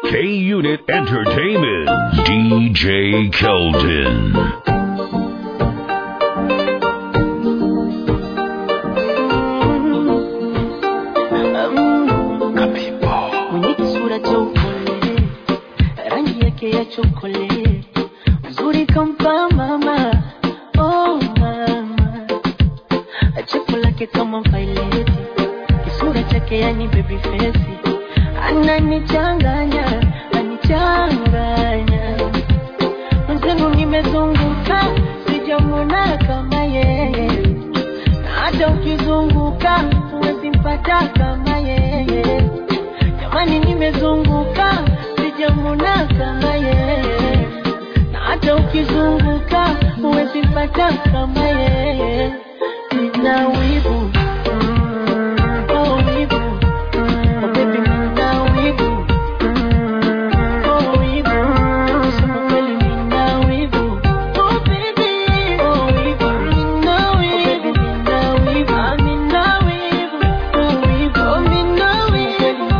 K Unit Entertainment. DJ Keldon. mwenye kisura cha upole, rangi yake ya chokole, uzuri kampa mama, oh mama, chepo lake kama vaileti, kisura chake yani baby face, ananichanganya, anichanganya, mwenzenu nimezunguka, sijamwona kama yeye, na hata ukizunguka huwezi mpata kama yeye jamani nimezunguka sijamwona kama yeye na hata ukizunguka huwezi pata kama yeye nina wivu Mm, oh, wivu. Oh, baby, nina wivu Mm, oh, wivu. Kusema kweli nina wivu. Oh, baby, oh, wivu. Nina wivu. Nina wivu. Ah, nina wivu. Oh, wivu. Oh, nina wivu.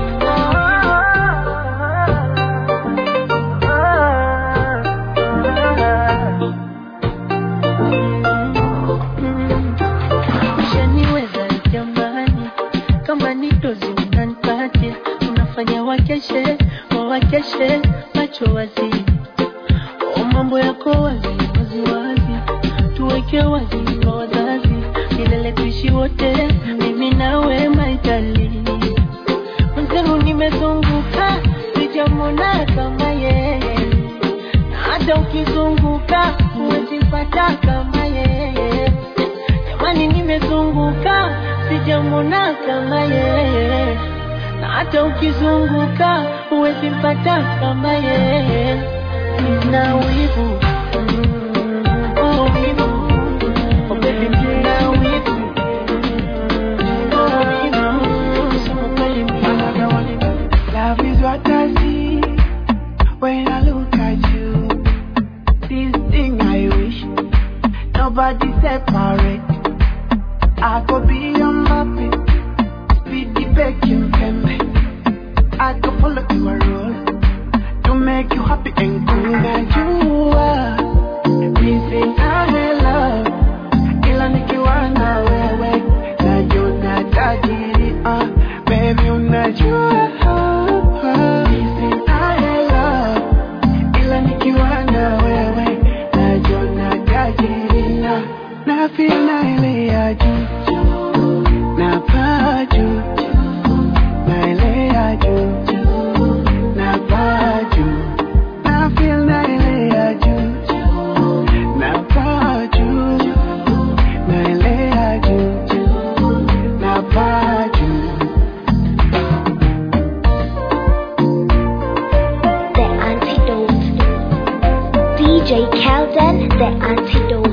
Ushaniweza jamani, kama ni dozi unanipatia, unafanya wakeshe wawakeshe macho wazi, o mambo yako wazi wazi wazi, tuweke wazi kwa wazazi, milele tuishi wote, mimi nawe maitali mwenzenu nimezunguka, sijamwona kama yeye, na hata ukizunguka huwezi pata kama yeye. Jamani, nimezunguka, sijamwona kama yeye, na hata ukizunguka huwezi pata kama yeye. Nina wivu Mm, oh, wivu. Oh, baby, nina wivu Oh, wivu. Kusema kweli, nina wivu. Love is what I see when I look at you. This thing I wish nobody separate. I could be your puppet, speed the vacuum pembe. I could follow you a role to make you happy and cool. And you are missing I love, ila nikiwa na wewe najua tajiri. Uh, baby unajua missing I love ila nikiwa na wewe najiona tajiri na na feel na ile ya juu na paa juu na ile ya juu na paa juu na feel na ile ya juu na paa juu na ile ya juu na paa juu The antidote. DJ Kelden, the antidote.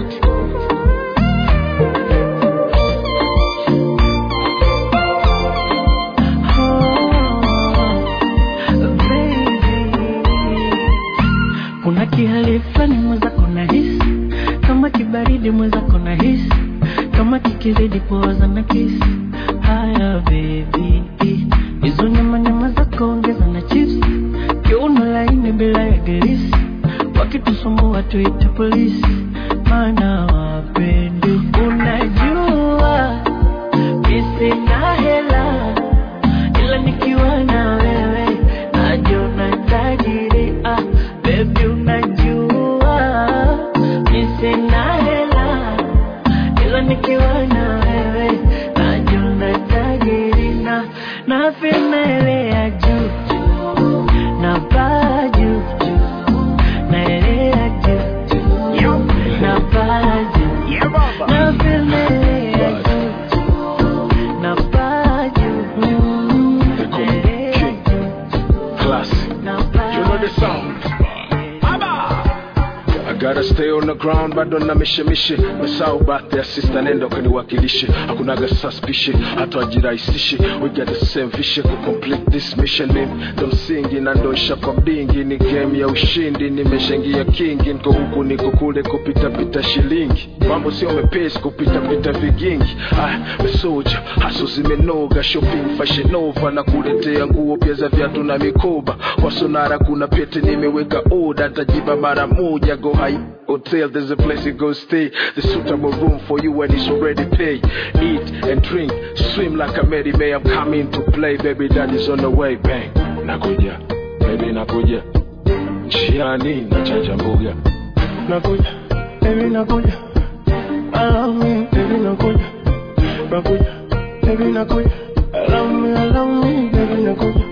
kuna kihali fulani mwenzako na hisi kama kibaridi mwenzako na hisi kama kikizidi poza na kisi haya bebi hizo nyama nyama zako ongeza na chips kiuno laini bila ya gerisi wakitusumbua tuite polisi maana wapendi unajua misina hela ila nikiwa na wewe najiona tajiri ah, baby unajua mi sina hela ila nikiwa na wewe najiona tajiri na na finele ya juu na paa juu na ile ya juu na paa juu na finele ya juu na paa gotta stay on the ground bado na mishemishe mesau birthday sister nenda ukaniwakilishe hakunaga suspicion hata wajirahisishe we got the same vision ku complete this mission mimi ndo msingi na ndo ishapa mdingi ni game ya ushindi nimeshaingia kingi niko huku niko kule kupita pita shilingi mambo sio mepesi kupita pita vigingi ah mesoja haso zimenoga shopping fashion nova na kuletea nguo pia za viatu na mikoba kwa sonara kuna pete nimeweka oda tajiba mara moja go high hotel there's a place you go stay the suitable room for you and it's already paid eat and drink swim like a Mary May I'm coming to play baby daddy's on the way bang nakuja baby nakuja njiani nachanja mbuga nakuja baby nakuja I love me baby nakuja nakuja baby nakuja I love me I love me baby nakuja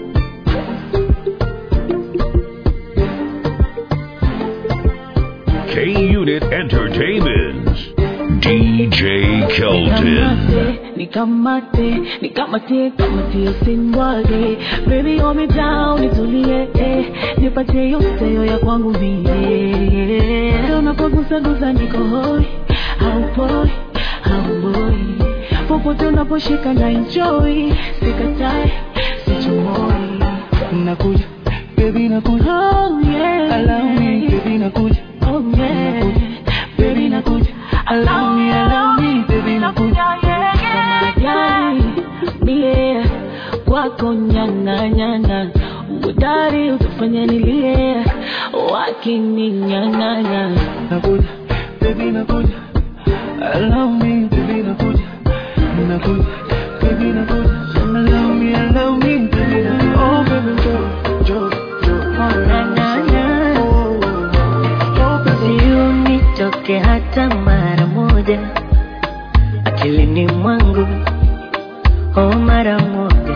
K Unit Entertainment. DJ Kelton. Nikamate, nikamate, kamatie usimwage Baby hold me down, nitulie eh. Nipatie yote yo ya kwangu mie Unapogusa gusa niko hoi Haupoi, hauboi Popote unaposhika na enjoy Sikatai, sichomoi nakuja baby nakuja Oh yeah allow me baby nakuja Oh yeah Baby nakuja allow me allow me baby nakuja Majani mie kwako nyang'anyana udari utafanya nilie wakininyang'anya nakuja baby nakuja allow me baby nakuja nakuja baby nakuja allow me allow me baby nakuja oh baby jo jo jo Nyang'anya. oh oh baby Usionitoke hata mara moja akilini mwangu, oh mara moja.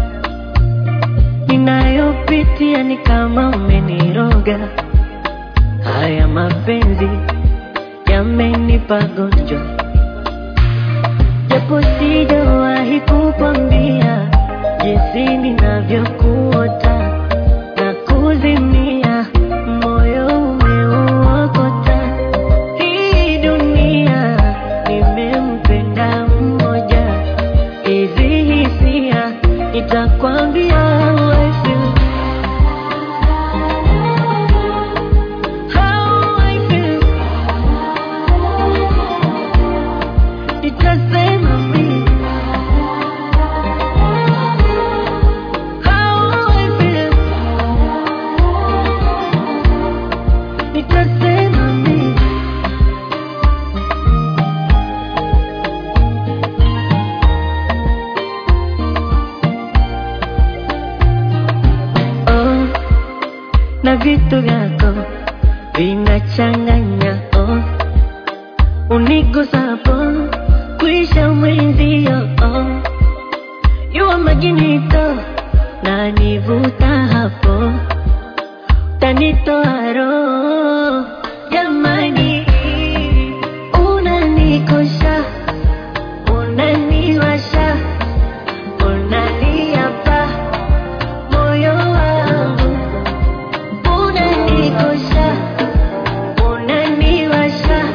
Ninayopitia ni kama umeniroga, haya mapenzi yamenipa gonjwa, japo sijawahi kukwambia jinsi ninavyokuota na kuzimia, moyo umeuokota. Hii dunia nimempenda mmoja, hizi hisia nitakwambia how I feel. How I feel. Nitasema mimi how I feel. Nitasema mimi oh, na vitu vyako vinachanganya oh, unigusapo kuisha mwenzio oh, yuwa maginito na nivuta hapo tanitoa roho jamani unanikosha unaniwasha unaniapa moyo wangu unanikosha unaniwasha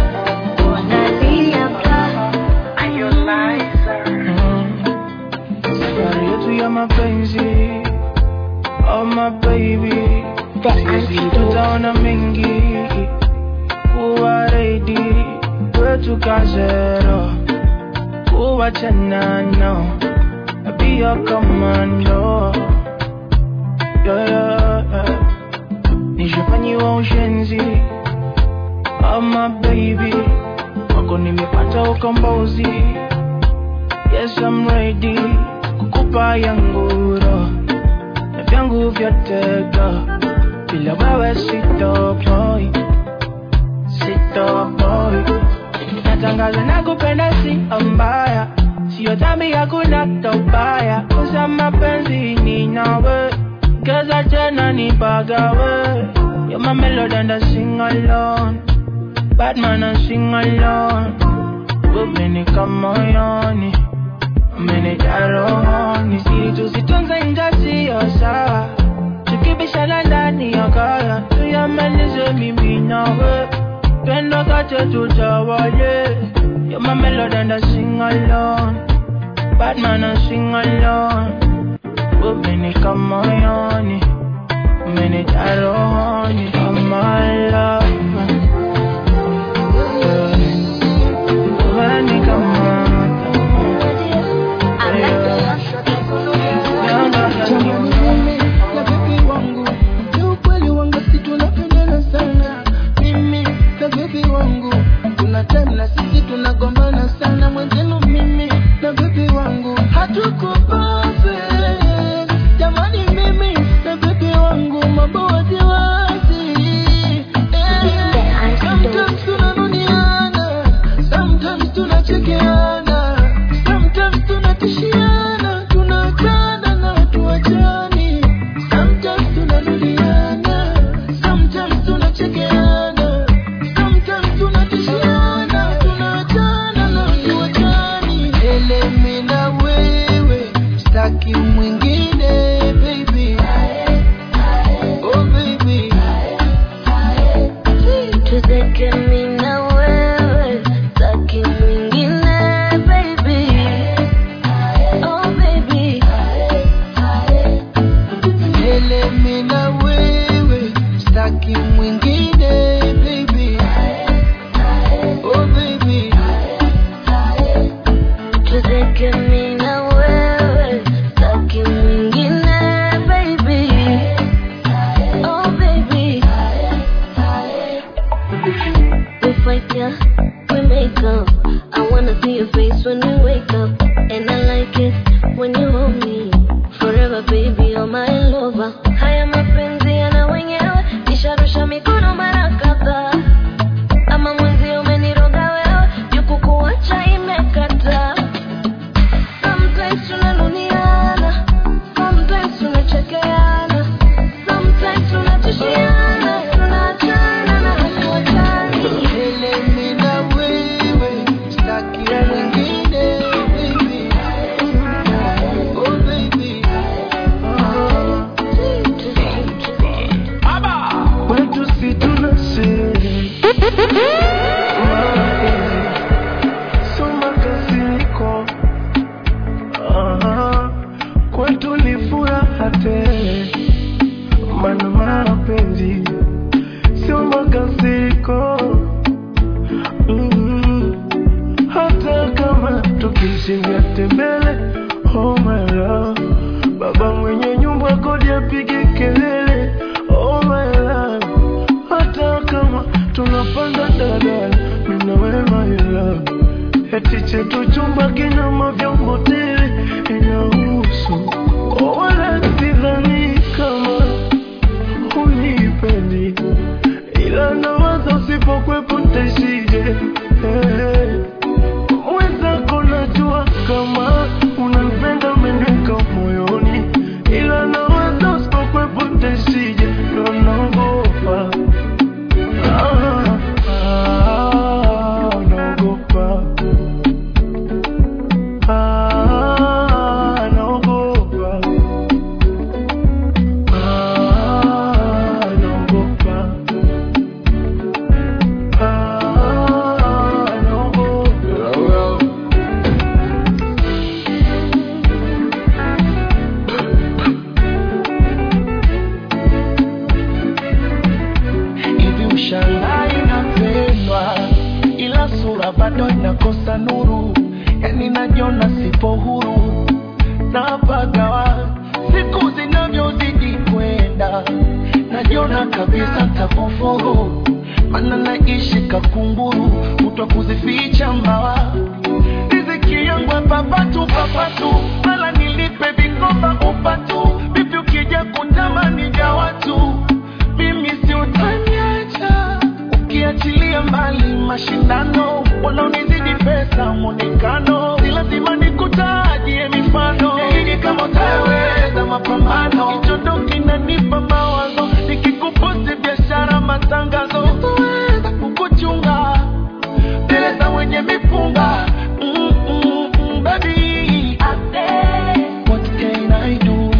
unaniapa safari yetu ya mapenzi oh my baby The sisi antidote. tutaona mengi kuwa ready kwetu kazero kuwa chanano be your commando yeah, yeah, yeah. nishafanyiwa ushenzi oh my baby wako nimepata ukombozi yes I'm ready kukupa yanguro na vyangu vyote go bila wewe sitopoi sitopoi natangaza na kupenda si mbaya sio dhambi hakuna tobaya uza mapenzi ni nawe geza tena nipagawe You're my melody and I sing alone Bad man I sing alone Kubenika moyoni Umenijaa rohoni Siri tusitunze inga siyo sawa Tukibishana ndani ya kaya Tuyamalize mimi nawe wache tutawale. You're my melody and I sing along. Bad man I sing along. Umeni kama yoni, umeni tarohoni kama love. Umeni kama Mimi na bebi wangu ni ukweli wangu, si tunapendana sana. Mimi na bebi wangu kuna time na sisi tunagombana sana. Mwenzenu mimi na bebi wangu hatuko perfect. Jamani, mimi na bebi wangu mambo waziwazi. Eh, Sometimes tunanuniana, sometimes tunachekeana, sometimes tunatishiana, tunaachana na tuachani. Sometimes tunarudiana, sometimes tunachekeana, sometimes tunatishiana, tunaachana na tuachani. Ele mimi na wewe, sitaki mwingine baby. Oh baby. Tuzeke mimi na wewe, sitaki mwingine baby. Oh baby. Ele mimi na wewe, sitaki mwingine baby. Oh baby. Tuzeke mimi na wewe, sitaki mwingine baby. Oh baby. We fight, yeah, we make up. I wanna see your face when we wake up. And I like it when you hold me. Forever, baby, you're my lover. Haya mapenzi yana wenyewe, nisharusha mikono mara kadhaa. Ama mwenzi umeniroga wewe, juku kuacha imekata. Sometimes tunanuniana, sometimes tunachekeana, sometimes tunatishiana, tunaachana na hatuachani. Ele mimi na wewe, sitaki mwingine baby. Oh baby. Kwetu si tuna sherehe. Sio makasiriko. Ah, Kwetu ni furaha tele. Maana mapenzi sio makasiriko. Mm, hata kama tukishinda tembele oh my love baba mwenye nyumba kodi apige kelele oh my love hata kama tunapanda daladala mimi na wewe my love eti chetu chumba kina mavyombo tele inahusu oh, wala sidhani kama unipendi ila nawaza usipokwepo ntaishije hey. Mwenzako najua kama unanipenda umeniweka moyoni, ila nawaza usipokwepo ntaishije, ndo naogopa Ah, ah, naogopa Ah, naogopa Ah, naogopa Ah, naogopa hivi ushangaa inapendwa ila sura bado inakosa nuru yani najiona sipo huru napagawa siku zinavyozidi kwenda najiona kabisa takufuru mana naishi kakunguru kutwa kuzificha mbawa riziki yangu ya papatu papatu mala nilipe vikoba upatu vipi ukija kutamani ja watu mimi si utaniacha ukiachilia mbali mashindano wanaonizidi pesa mwonekano si lazima nikutajie mifano ili kama utaweza mapambano kichondo kinanipa mawazo nikikuposti biashara matangazo sitoweza kukuchunga mbele za wenye mipunga mm, mm, mm, baby what can I do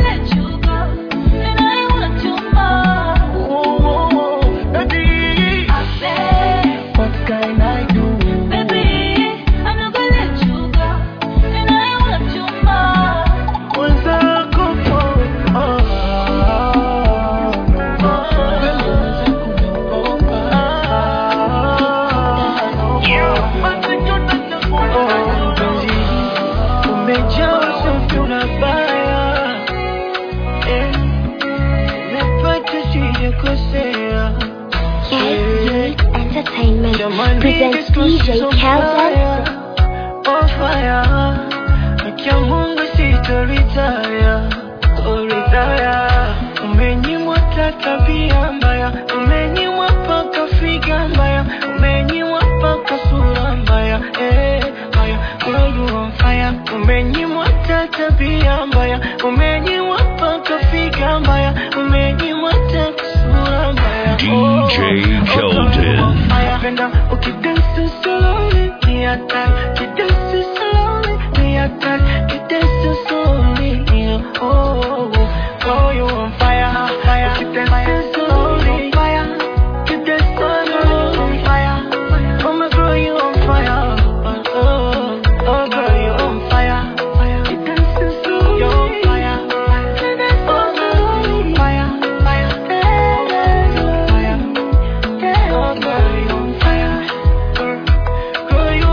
oh, oh, oh, baby presents DJ Calvin. On fire, akia Mungu sitoritaya, toritaya. Umenyimwa ta tabia mbaya, umenyimwa paka figa mbaya, umenyimwa paka sura mbaya, eh, mbaya. Girl, you on fire, umenyimwa ta tabia mbaya, umenyimwa paka figa mbaya, umenyimwa ta sura mbaya. DJ Kelton. Napenda ukidance slowly, ni hatari. Ukidance slowly, ni hatari. Ukidance slowly, ni- oh, oh, you on fire, fire. Ukidance slowly, fire. Ukidance slowly, on fire. Oh, my girl, you on fire. Oh, oh, girl, you on fire. Ukidance slowly, you on fire. Oh, girl, you on fire, fire. Fire. Oh, girl, you on fire. Girl, you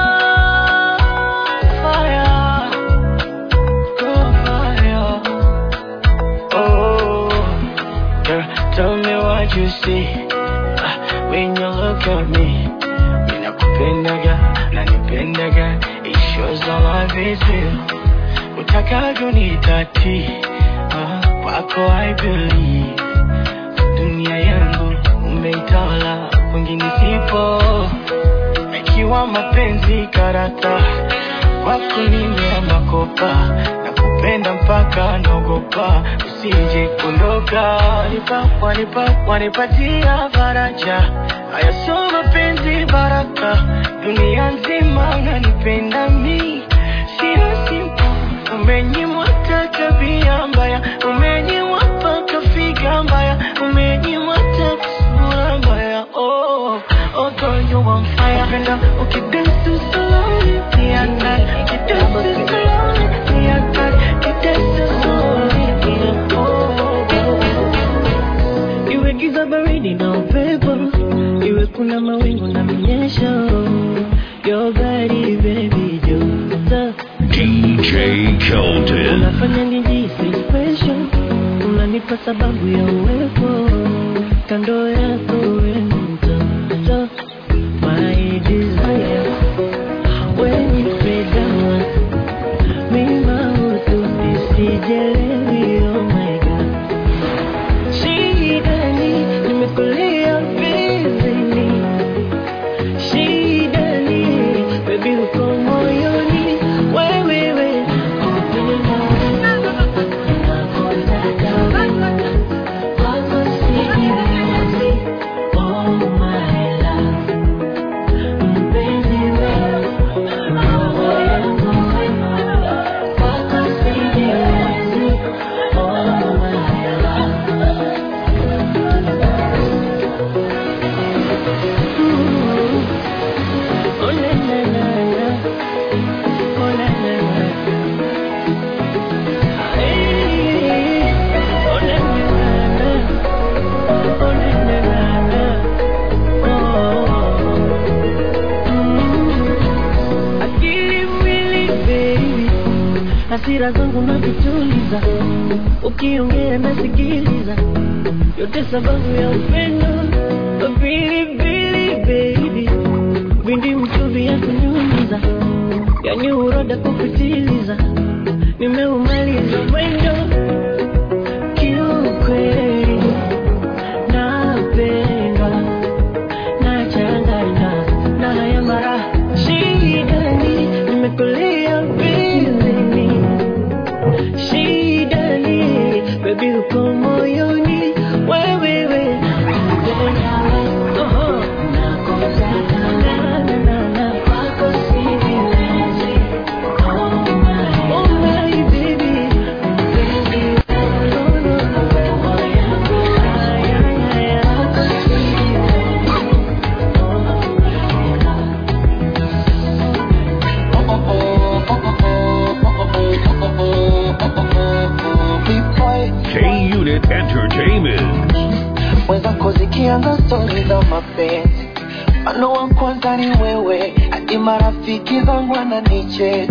on fire. Girl, fire. Oh, girl, tell me what you see Ah, when you look at me. Ninakupendaga, nanipendaga, it shows all love is real. Utakavyo nitati, ah, kwako I believe dunia yangu umeitawala, kwingine sipo. Ikiwa mapenzi karata, kwako nimeama kopa, na kupenda mpaka naogopa, usije kuondoka. Wanipa, wanipa, wanipatia faraja, haya sio mapenzi baraka, dunia nzima unanipenda mi, sio simple Umenyimwa hata tabia mbaya, umenyimwa mpaka figa mbaya, umenyimwa hata sura mbaya. Oh, oh girl, you on fire. Napenda ukidance slowly, ni hatari. Ukidance slowly, ni hatari. Ukidance slowly, ni- oh, oh. Iwe giza baridi na upepo, iwe kuna mawingu na minyesho, your body baby joto DJ Kelton. unafanya nijisi special, unanipa sababu ya uwepo kando yako we mtoto, my desire when you play down mima hutu nisijelewi, oh my god shidani nimekulia vizini shidani baby uko moyoni wewewe Oh, na, na, na, na. Oh, na, na, na. Hey. Oh, na, na, na, na. Oh, na, na, na, na. Oh. Mm. Akili mwili baby, hasira zangu nazituliza, ukiongea nasikiliza, yote sababu ya upendo. Pilipili baby, vindi mchuvi ya kunyunyiza, yani uroda kupitiliza, nimeumaliza mwendo kiukweli, napendwa nachanganywa na haya mara shidani, nimekulia bizini shidani, baby uko moyoni wewewe Oho. Na, na, na, na. Oh my baby No, no. Ay, ay, ay, K Unit Entertainment. mwenzako zikianza stori za mapenzi mano wa kwanza ni wewe hadi marafiki zangu wananicheka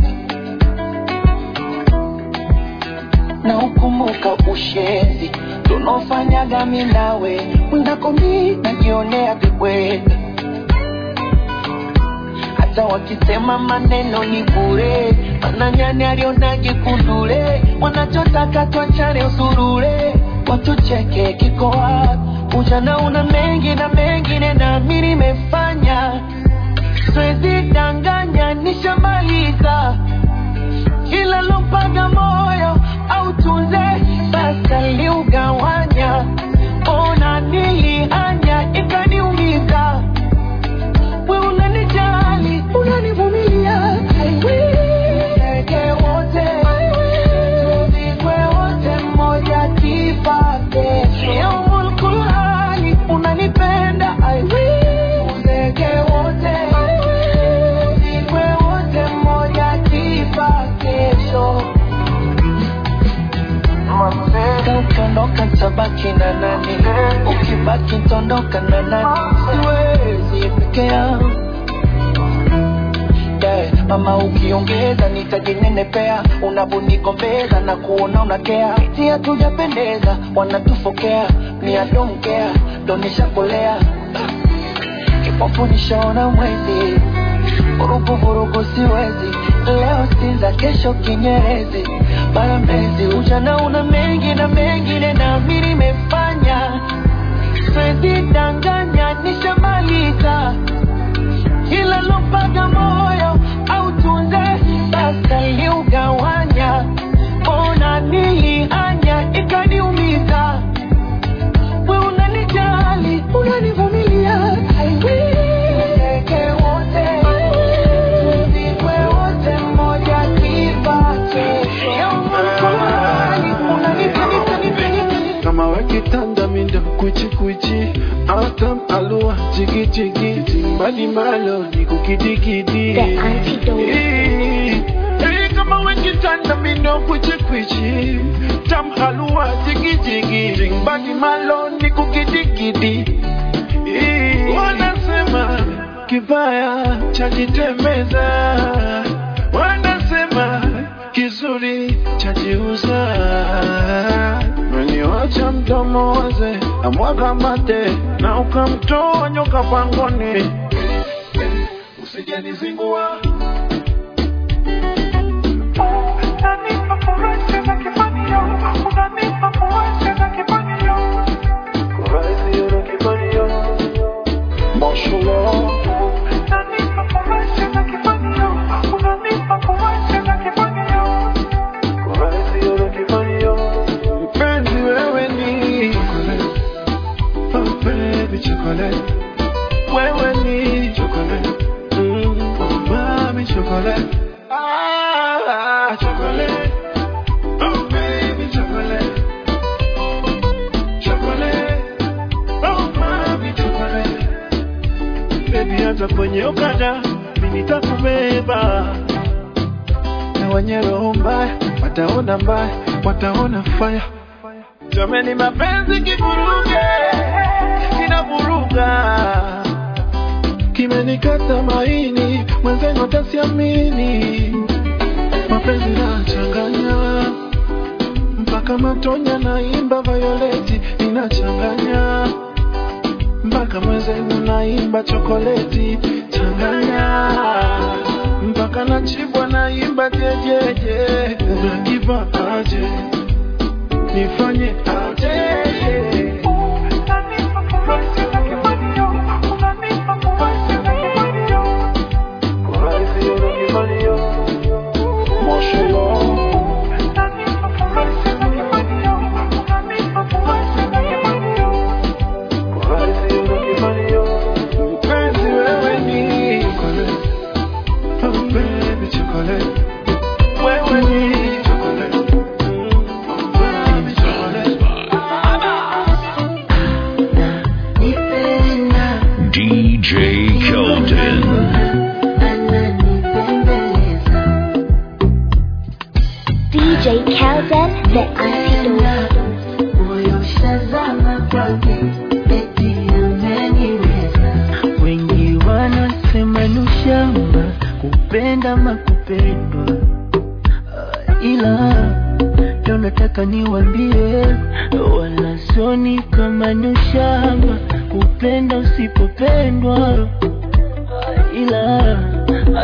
na ukumbuka ushenzi tunaofanyaga mi nawe mwenzako mi najionea vibweka hata wakisema maneno ni bure mananyani alionage kundule wanachotaka twachane usurure watucheke kiko wapi ujana una mengi na mengine nami nimefanya siwezi danganya nishamaliza ila lompaga moyo au tunze sasa liugawanya ona nilihanya ikaniumiza we unanijali unanivumilia I will. Ndege wote tuzikwe wote mmoja kipate yaumul kulhani unanipenda I will. Ndege wote tuzikwe wote mmoja kipate kesho Ka ukiondoka tabaki na nani ukibaki ntondoka na nani siwezi peke yangu yeah. mama ukiongeza nitajinenepea unavonigombeza na kuona unakea iti hatujapendeza wanatufokea ni adomkea donishakolea kipofu nishaona mwezi vurugu vurugu siwezi leo sinza kesho kinyerezi bara mezi ujana una mengi na mengine nami nimefanya siwezi danganya nishamaliza ila lompaga moyo au tunze sasa liugawanya ona nilihanya ikaniumiza we unanijali unanivumilia I will. Ndege wote tuzikwe wote mmoja kipate yaumulkulani unanipenipenipeni kama wakitanda mindo kuchikuchi atam alua jigijigi timbali malo ni kukidikidi The antidote. Eh, eh, kama wakitanda mindo kuchikuchi tam halua jigijigi timbali malo ni kukidikidi Eh, wanasema kibaya chajitemeza wanasema kizuri chajiuza meniwacha mdomo waze amwaga mate na ukamtoa nyoka pangoni usijanizingua Mpenzi wewe ni Oh baby chocolate Wewe ni chocolate mm, Oh mami chocolate Ah chocolate Oh baby chocolate Chocolate Oh mami chocolate Baby hata kwenye ukada Mimi nitakubeba na wenye roho mbaya wataona mbaya, wataona faya. Jameni, mapenzi kivuruge, kinavuruga, kimenikata maini, mwenzenu atasiamini. Mapenzi nachanganya mpaka matonya, naimba Violeti inachanganya mpaka mwenzenu naimba chokoleti changanya mpaka nachibwa naimba jejeje unakiva aje nifanye aje Mpenzi wewe ni chocolate, oh baby chocolate, wewe ni chocolate, mm, oh baby chocolate. DJ Kelton. DJ Kelden, the antidote. moyo shazama kwake eti ameniweza wengi wanasema nushamba kupenda makupendwa Ah, ila ndo nataka niwambie wala soni kama nushamba kupenda usipopendwa Ah, ila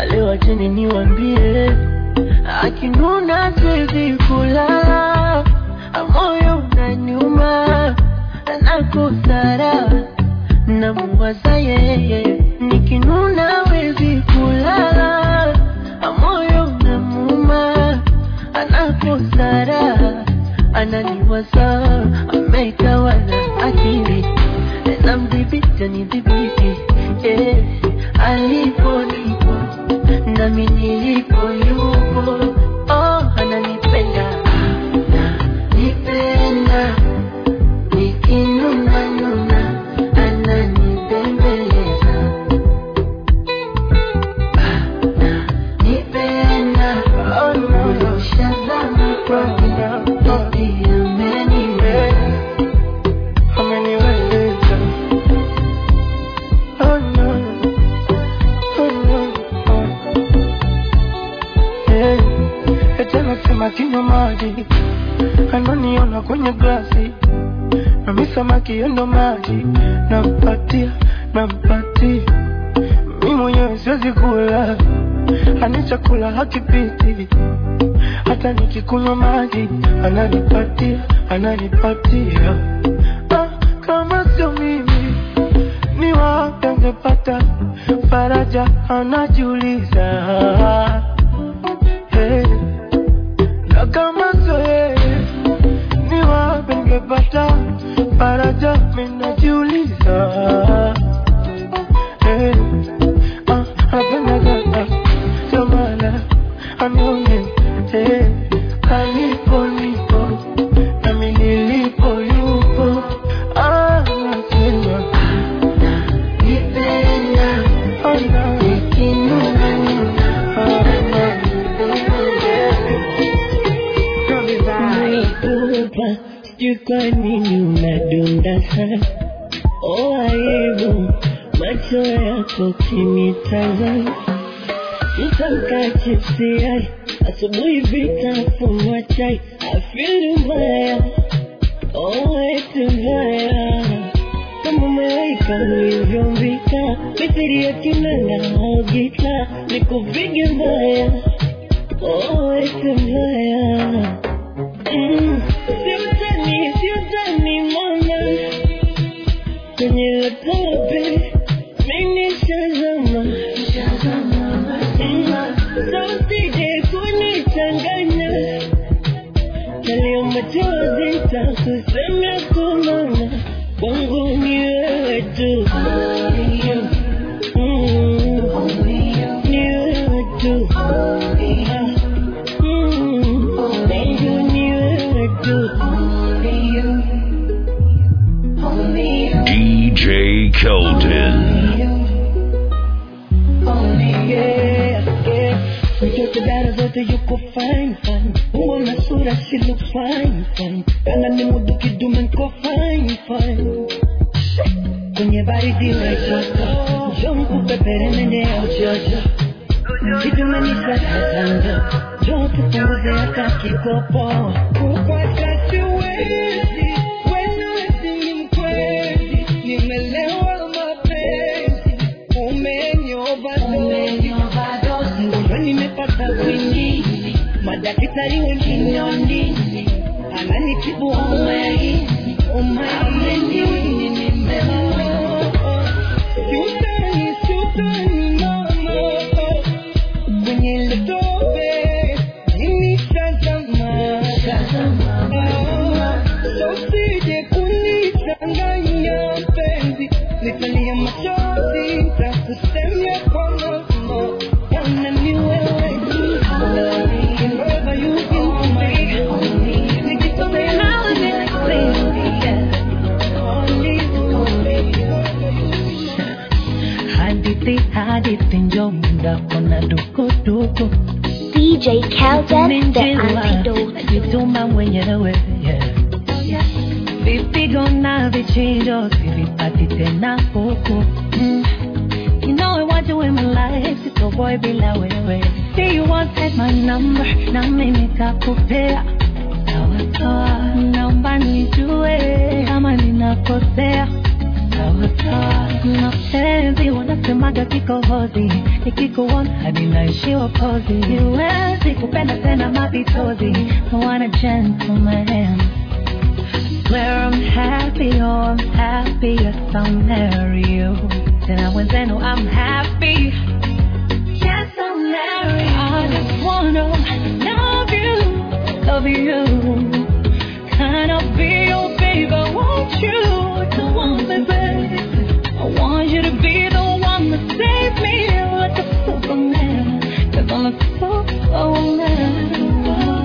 nini niwambie akinuna siwezi kulala moyo unaniuma nakosara namuwaza yeye nikinuna wezi kulala moyo unamuuma anakosara ananiwaza ameitawala akili namdhibiti nidhibiti eh, alipo nipo nami nilipo yupo oh, ananipenda nipenda nikinuna nuna ananibembeleza nipenda ushazama kwake eti ameniweza ameniweza oh no oh no oh. Hey, eti anasema kinywa maji ananiona kwenye glasi nami samaki yendo maji nampatia nampatia mi mwenyewe siwezi kula ani chakula hakipiti hata nikikunywa maji ananipatia ananipatia ah, kama sio mimi ni wapi angepata faraja anajiuliza hey. na kama sio yeye ni wapi angepata faraja minajiuliza hey. ah, anapenda dada jamala anione hey. alipo nipo nami nilipo yupo ah, nasema nipenda oh, no. nikinuna nuna Naikupa, sijui kwa nini unadunda sana. Oh, aibu macho yako kinitazama, mtamka chipsi yai asubuhi vitafunwa chai, afili mbaya, oh, eti mbaya kama malaika ulivyombika, mithili ya kinanda au gita, nikupige mbaya, oh, eti mbaya Mm, siutani siutani mama kwenye latope mimi shazama sausije kunichanganya kalio machozi takusemea kumama kwangu ni wewe tu Mm, ni wewe tu Ah, mm, kwangu ni wewe tu DJ Kelton. Mtoto dara zote yuko fine fine, umbo na sura she look fine fine, kana ni mudu kidume nko fine fine. Kwenye baridi la joto, njoo nikupepere nende ya ujojo, kidume ni sakazanga, njoo tupunguze hata kikopo. Kupata siwezi, wewe ni mkweli, nimelewa mapenzi, umenyovadozi Mgonjwa nimepata kwinini, madaktari wengine wanini, ananitibu homa ya ini, homa ya ini nimeoa. Siutani, siutani mama, kwenye ile tope nimeshazama. Ah, so usije kunichanganya mpenzi, nitalia machozi, nitakusemea kwa mama. Bwana ni wewe tu, wherever you can be. Nikisomea nawe Only you. Hadithi hadithi njo muda kona dukuduku DJ Kelden, the antidote. najituma mwenyewe yeah. vipigo na vichinjo sivipati tena huku mm. You know I want you in my life, sito boy bila wewe See you want take my number, na mimi kakupea Sawa sawa, naomba nijue kama ninakosea sawa sawa. Mapenzi wanasemaga kikohozi, nikikuona hadi naishiwa pozi. Siwezi kupenda tena mapitozi, I want a gentleman. Swear I'm happy, oh I'm happy, yes I'll marry you. Tena wenzenu I'm happy, yes I'll marry you. I just wanna love you, love you. Can I be your baby? Won't you to want me, babe? I want you to be the one to save me like a superman. Cause I'm a superwoman.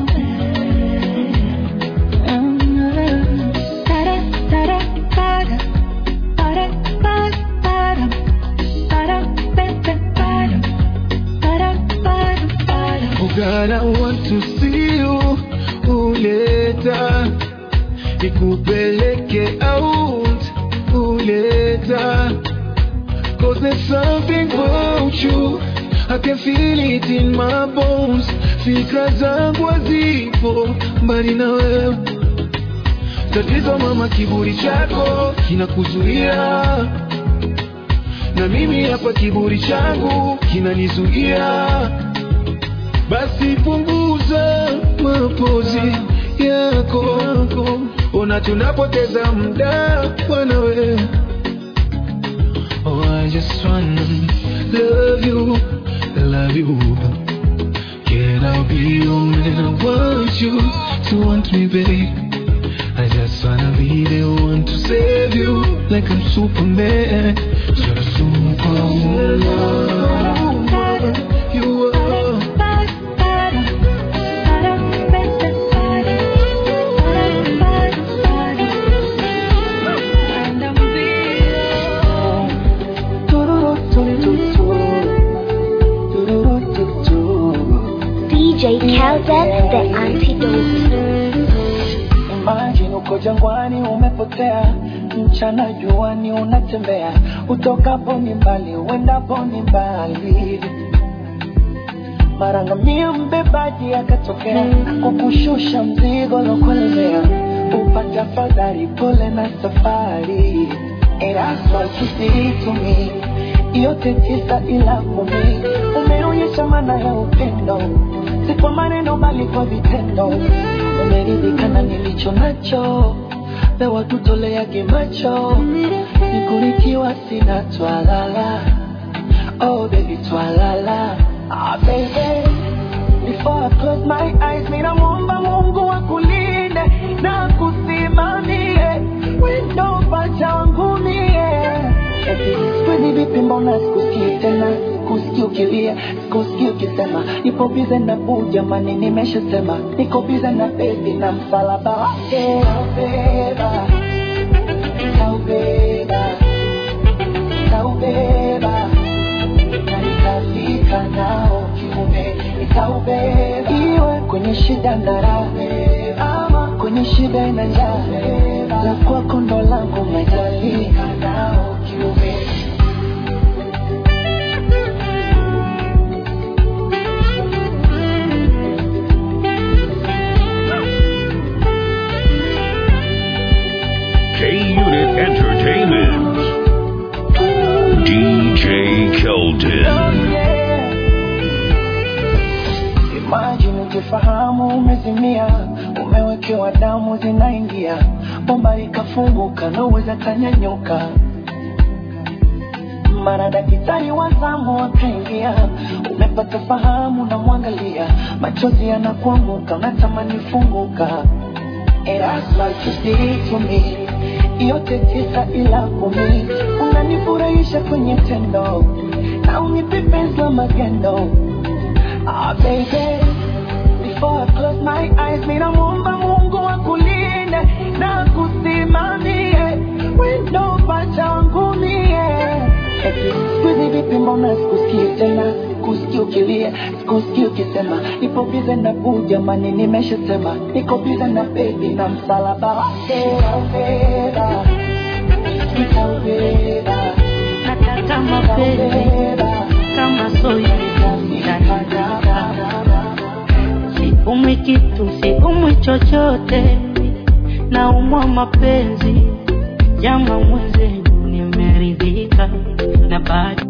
Oh God, I want to see you uleta nikupeleke out uleta Cause there's something about you I can feel it in my bones Fikra zangu hazipo mbali na wewe Tatizo mama, kiburi chako kinakuzuia na mimi hapa kiburi changu kinanizuia basi punguza mapozi yako, ona tunapoteza muda bwana we. Oh, I just wanna love you, love you. Can I be your man? I want you to want me, babe. I just wanna be the one to save you, like I'm Superman. You're a superwoman. You are. DJ Kelden, the antidote. Imagine uko jangwani umepotea, mchana juani unatembea, utokapo ni mbali, uendapo ni mbali. Mara ngamia mbebaji akatokea, kukushusha mzigo lokulemea, upata fadhari, pole na safari. And that's what you did to me, yote tisa ila kumi, umeonyesha maana ya upendo, si kwa maneno bali kwa vitendo umeridhika na nilicho nacho, pewa tutoleage macho, nikurikiwa sina twalala. Oh baby twalala, ah baby Before I close my eyes, mina muomba Mungu akulinde na kusimamie wendo pacha wangu mie. Eti sikwezi vipi, mbona sikusikii tena, sikusikii ukilia, sikusikii ukisema nipo bize na buu, jamani, nimeshasema niko bize na bebi na msalaba wake nitaubeba, nitaubeba, nitaubeba na nitafika nao kiume, nitaubeba iwe kwenye shida na raha, ama kwenye shida na njaa, la kwako ndo langu majali nao kiume K Unit Entertainment. DJ Kelton. Imagine ukifahamu umezimia, umewekewa damu zinaingia, bomba likafunguka, naweza tanyanyuka. Mara daktari wa zamu akaingia, umepata fahamu, namwangalia, machozi yanakuanguka, unatamani funguka. And that's like you did to me. Yote tisa ila kumi, unanifurahisha kwenye tendo na unipe penzi la magendo. Ah, baby, before I close my eyes, mina muomba Mungu akulinde na kusimamie wendo pacha wangu mie. Eti siku vipi, mbona sikusikii tena, sikusikii ukilia, sikusikii ukisema nipo bize na buu, jamani, nimeshasema niko bize na bebi na msalaba wake nitaubeba, nitaubeba, Nataka mapenzi nitaubeba, kama soya siumwi kitu siumwi chochote naumwa mapenzi jama mwenzenu nimeridhika na bado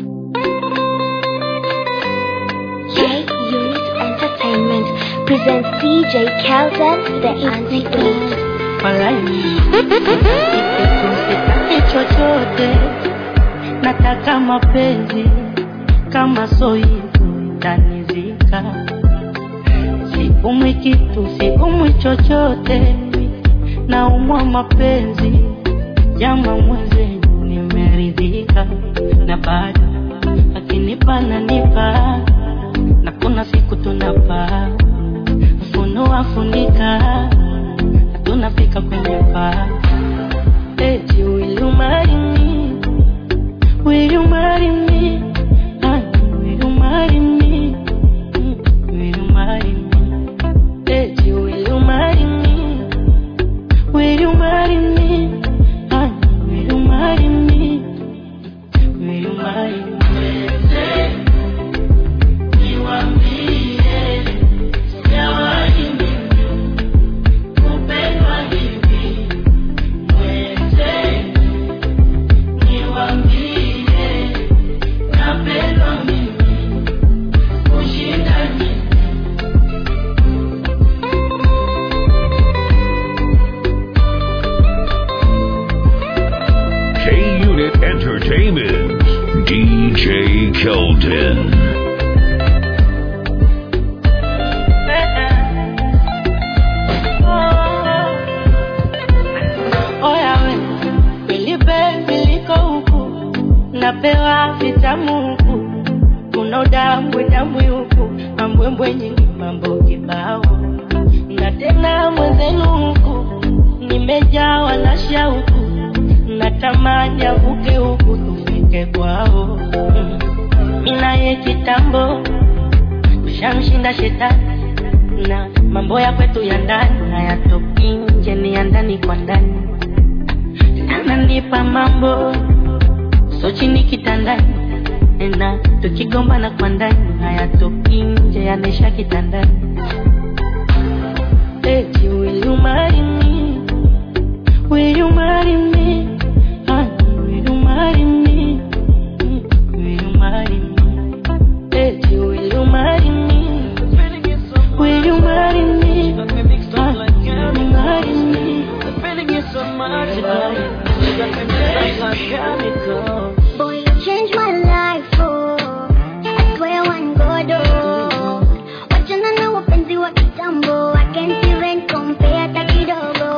K Unit Entertainment presents DJ Kelvin the Antidote. walai sitaki chochote nataka mapenzi kama so hivyo tanizika siumwi kitu siumwi chochote naumwa mapenzi jama mwenzenu nimeridhika na bado akinipa nanipa na kuna siku tunapaa funua funika tunafika kwenye paa eti will you marry me will you marry me Honey, will you marry me Mm, will you marry me eti will you marry me will you marry me Honey, will you marry me will you marry me K Unit Entertainment. DJ Keldon. Oya we, nilipe viliko huku, napewa vitamu huku, kuna udambwe dambwe huku, mambwembwe nyingi, mambo kibao, na tena mwenzenu huku, nimejawa na shauku, natamani avuke huku tufike kwao, Mm. minaye kitambo tushamshinda shetani na mambo ya kwetu ya ndani hayatoki nje, ni ya ndani kwa ndani. Ananipa mambo so chini kitandani, na tukigombana kwa ndani hayatoki nje, yanaisha kitandani. Eti will you marry me? Will you marry me? Honey, will you marry me? Mm, Will you marry me? Eti will you marry me? Will you marry me? Honey, will you marry me? Boy, you changed my life, oh. I swear one God, oh. Wachana na wapenzi wa kitambo, I can't even compare hata kidogo.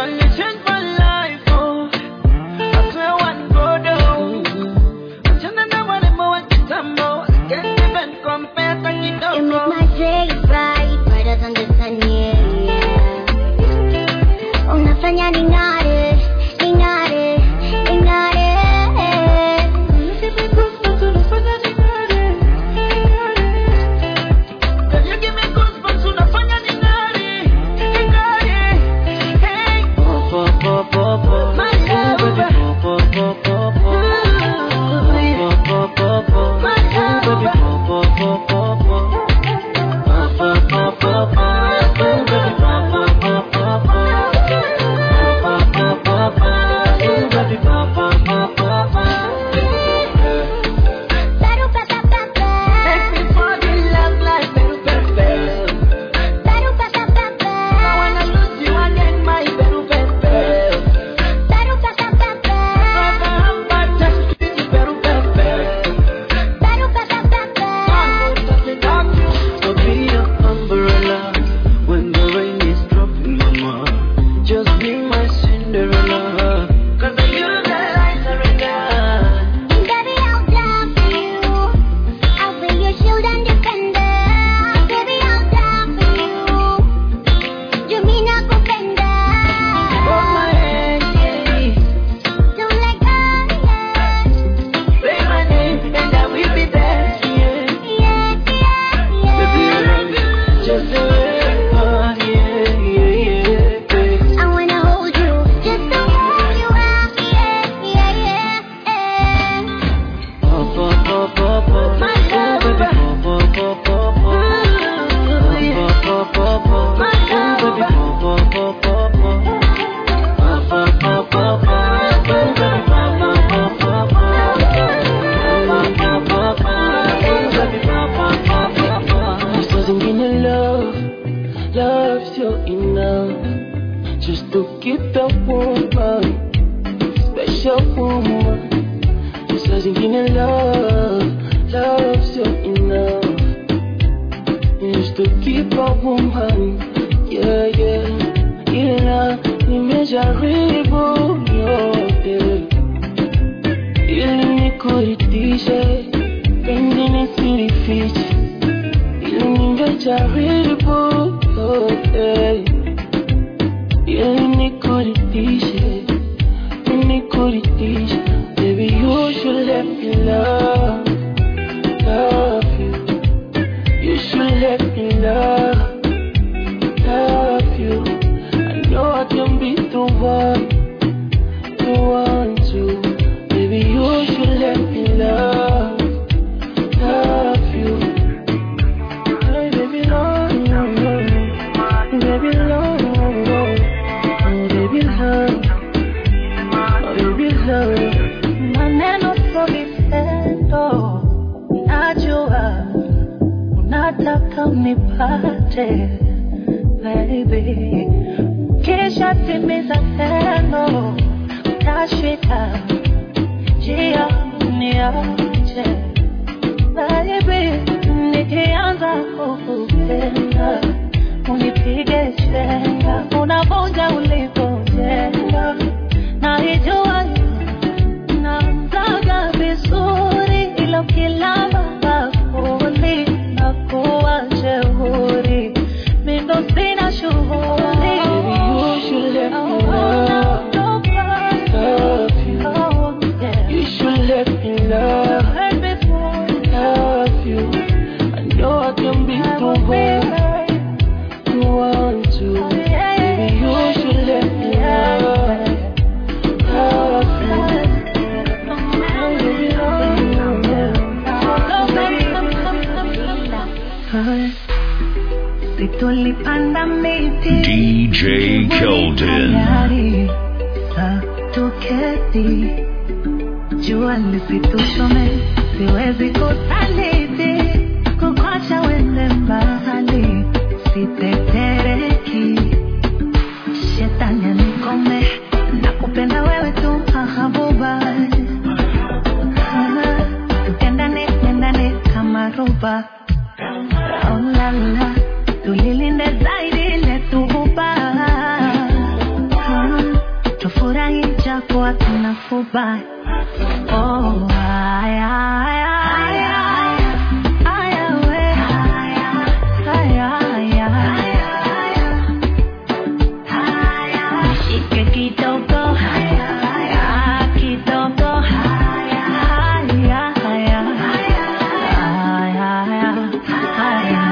You make my day bright, brighter than the sun, yeah, yeah. Unafanya ning'are, ning'are, ning'are. loves you enough just to keep a woman, special woman. Saa zingine love, loves you enough just to keep a woman, yeah, yeah. Ila nimejaribu yote ili nikuridhishe, pengine silifichi, ili nimejaribu yote ili nikuridhishe, nikuridhishe. Baby, you should let me love, love you. You should let me love, love you. I know I can be the one, the one to. Baby, you should let me love, love you. Hey, baby, love, baby, love, oh, baby, love, oh, baby, love. maneno sio vitendo, najua unataka unipate baby, kisha timiza tendo, utashika njia niache baby, nikianza kukupenda unipige chenga, unavunja ulivyojenga, naijua namtaga vizuri ila ukilamba bakuli na kuwa jeuri mindo sina shughuli Baby, you should let me love, love you. Oh, yeah. You should let me love, Heard before, love you. I know I can be I the will be one, right. the one to. Yeah, Baby, you should let me yeah, love, love you. Baby, Si tulipanda miti DJ Keldon. Tayari, sa tuketi jua lisituchome, siwezi kusaliti kukwacha wende mbali, sitetereki shetani anikome, nakupenda wewe tu mahabuba, tupendane pendane kama roba Oh la la, tulilinde zaidi letu huba Ah, tufurahi japo hatuna fuba Oh, aya, aya, aya, aya, we. Aya, aya. Nishike kidogo, Ah, kidogo. Aya, aya. Aya, aya.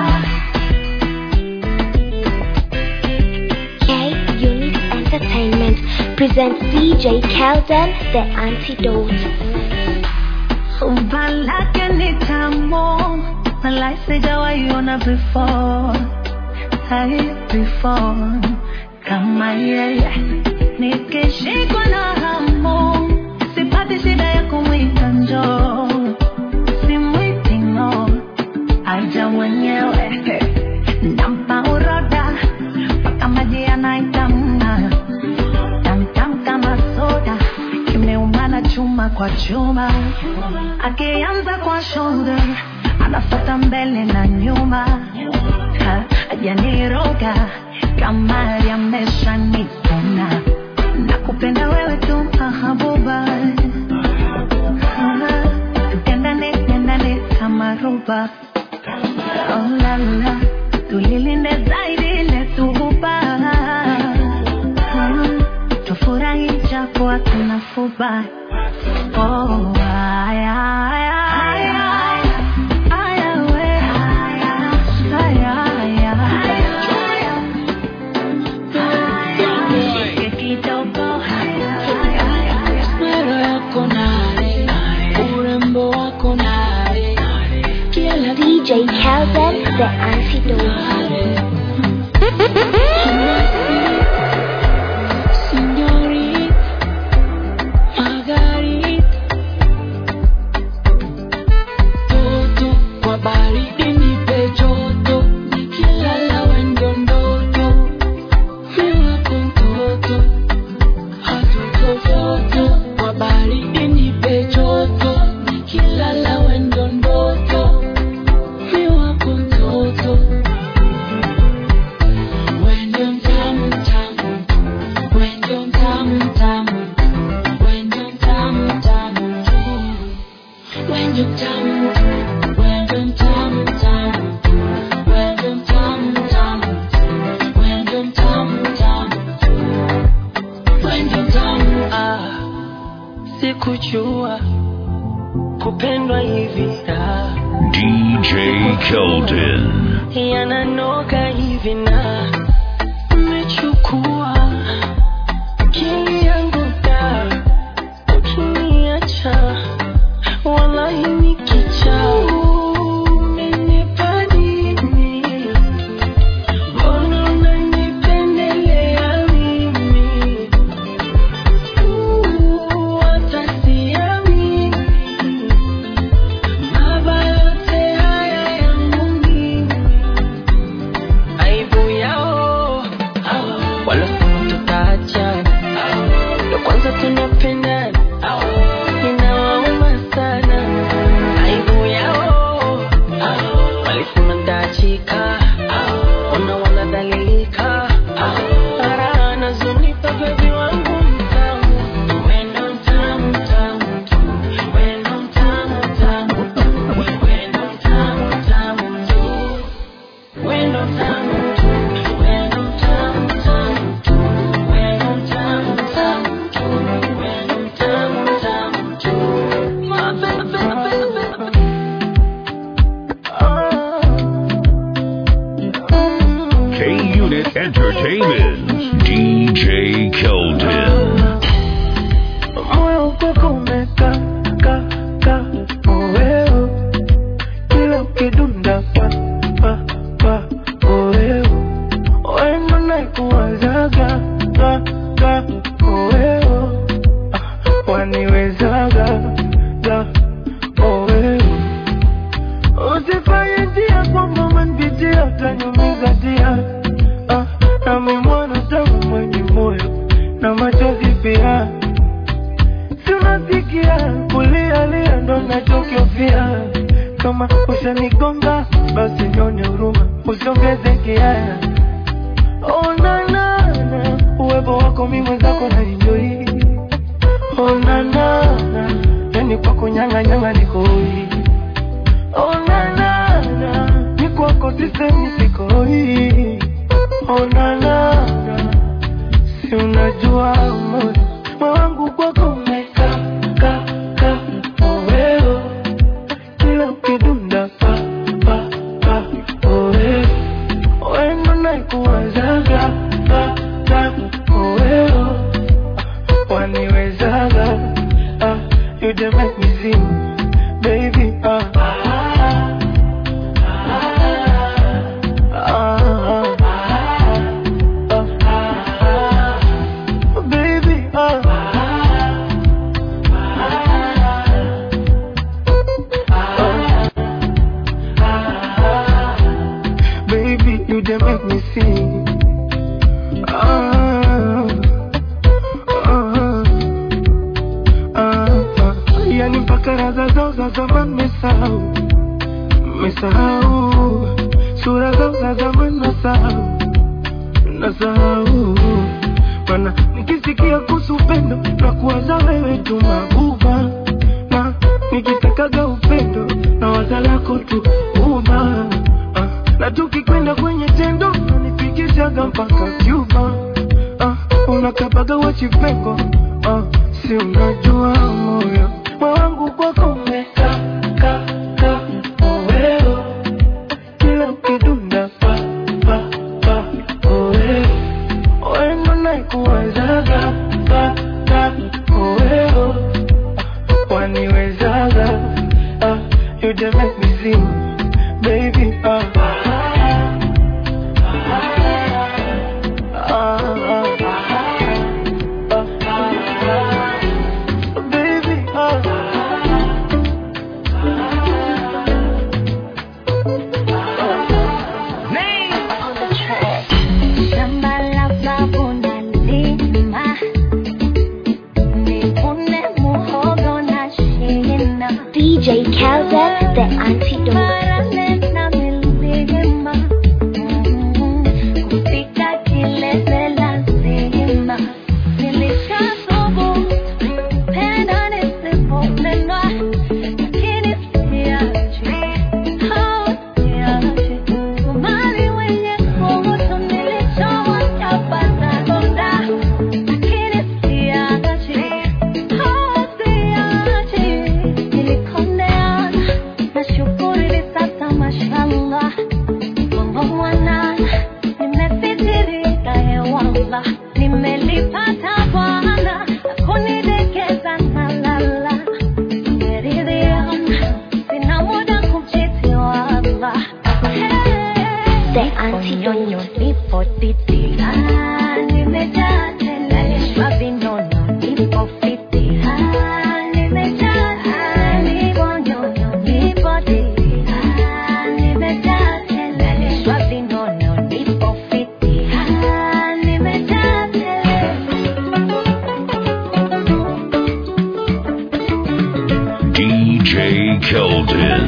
K Unit Entertainment presents DJ Kelden, the antidote. Umba lake ni tamu, malai sijawahi ona before, hai before. Kama yeye nikishikwa na hamu, sipati shida ya kumwita njoo, simwiti ng'oo, aja mwenyewe nampa uroda mpaka maji yanaitamna tamtam kama soda kimeumana chuma kwa chuma akianza kwa shoulder anafata mbele na nyuma Ha, ajaniroga kama yamesha nipona na kupenda wewe tu mahabuba Ha, tupendane pendane kama roba Oh la la, tulilinde zaidi letu huba Hmm, tufurahi japo hatuna fuba Oh, aya, aya, aya, aya, we. Aya, aya. Shike kidogo. Sura yako nare, urembo wako nare, kila DJ Kelden, the antidote. Señorita, Margarita, toto kwa baridi nipe joto, nikilala wendo ndoto, sikujua kupendwa hivi ah. DJ Keldon. yananoga hivi na umechukua akili yangu da ukiniacha wallahi nikicha umenipa nini mbona unanipendelea mimi Uh, hata siamini mabaya yote haya yangu mimi aibu yao walosema tutaachana ndo kwanza tunapendana inawauma sana aibu yao walisema ntaachika ona wanadhalilika raha nazonipa bebi wangu mtamu wendo mtamu mtamu tu wendo mtamu mtamu tu wendo mtamu mtamu tu wendo mtamu tu wendo mtamu mtamu tu wendo mtamu mtamu tu wendo mtamu mtamu tu K Unit Entertainment. DJ Keldon. moyo kwako umeka ka ka oeo kila ukidunda pa pa pa oeo wendo naikuwazaga ka ka oeo Ah, waniwezaga ga oeo usifanye njia kwamba umenipitia utanyumiza tia ah, nami mwanadamu mwenye moyo na machozi pia si unasikia kulialia ndo nachokiofia kama ushanigonga basi nyone huruma usiongeze kiaya onanana uwepo wako mi mwenzako na enjoi onanana yani kwako nyang'anyanga nikoi onanana ni kwako sisemi sikoi onanana si unajua moyo moyo wangu kwako umeka ka ka oweo kila ukidunda pa pa pa oweo wendo naikuwazaga ka ka oweo waniwezaga ah, you dey make me sing baby ah. Ah, ah, ah, baby, ah. Baby, you dey make me sing. Ah, ah, ah, ah. Yani mpaka raza zao za zamani mesahau, mesahau sura zao za zamani nasahau, nasahau mana nikisikia kuhusu upendo na kuwaza wewe tu mabuba na nikitakaga upendo na waza lako tu uba ah, na tukikwenda kwenye tendo nanifikishaga mpaka Cuba ah, unakabaga wachipengo ah, si unajua moyo moyo wangu kwako umeka ka ka oweo kila ukidunda pa pa pa oweo wendo naikuwazaga ka ka oweo waniwezaga ah, you dey make me sing baby ah. Ah, ah, ah, baby, ah. nyonyo nipo titi Ah, nimejaa tele nalishwa vinono nipo fiti Ah, nimejaa tele nipo nyonyo nipo titi Ah, nimejaa tele nalishwa vinono nipo fiti Ah, nimejaa tele DJ Keldon.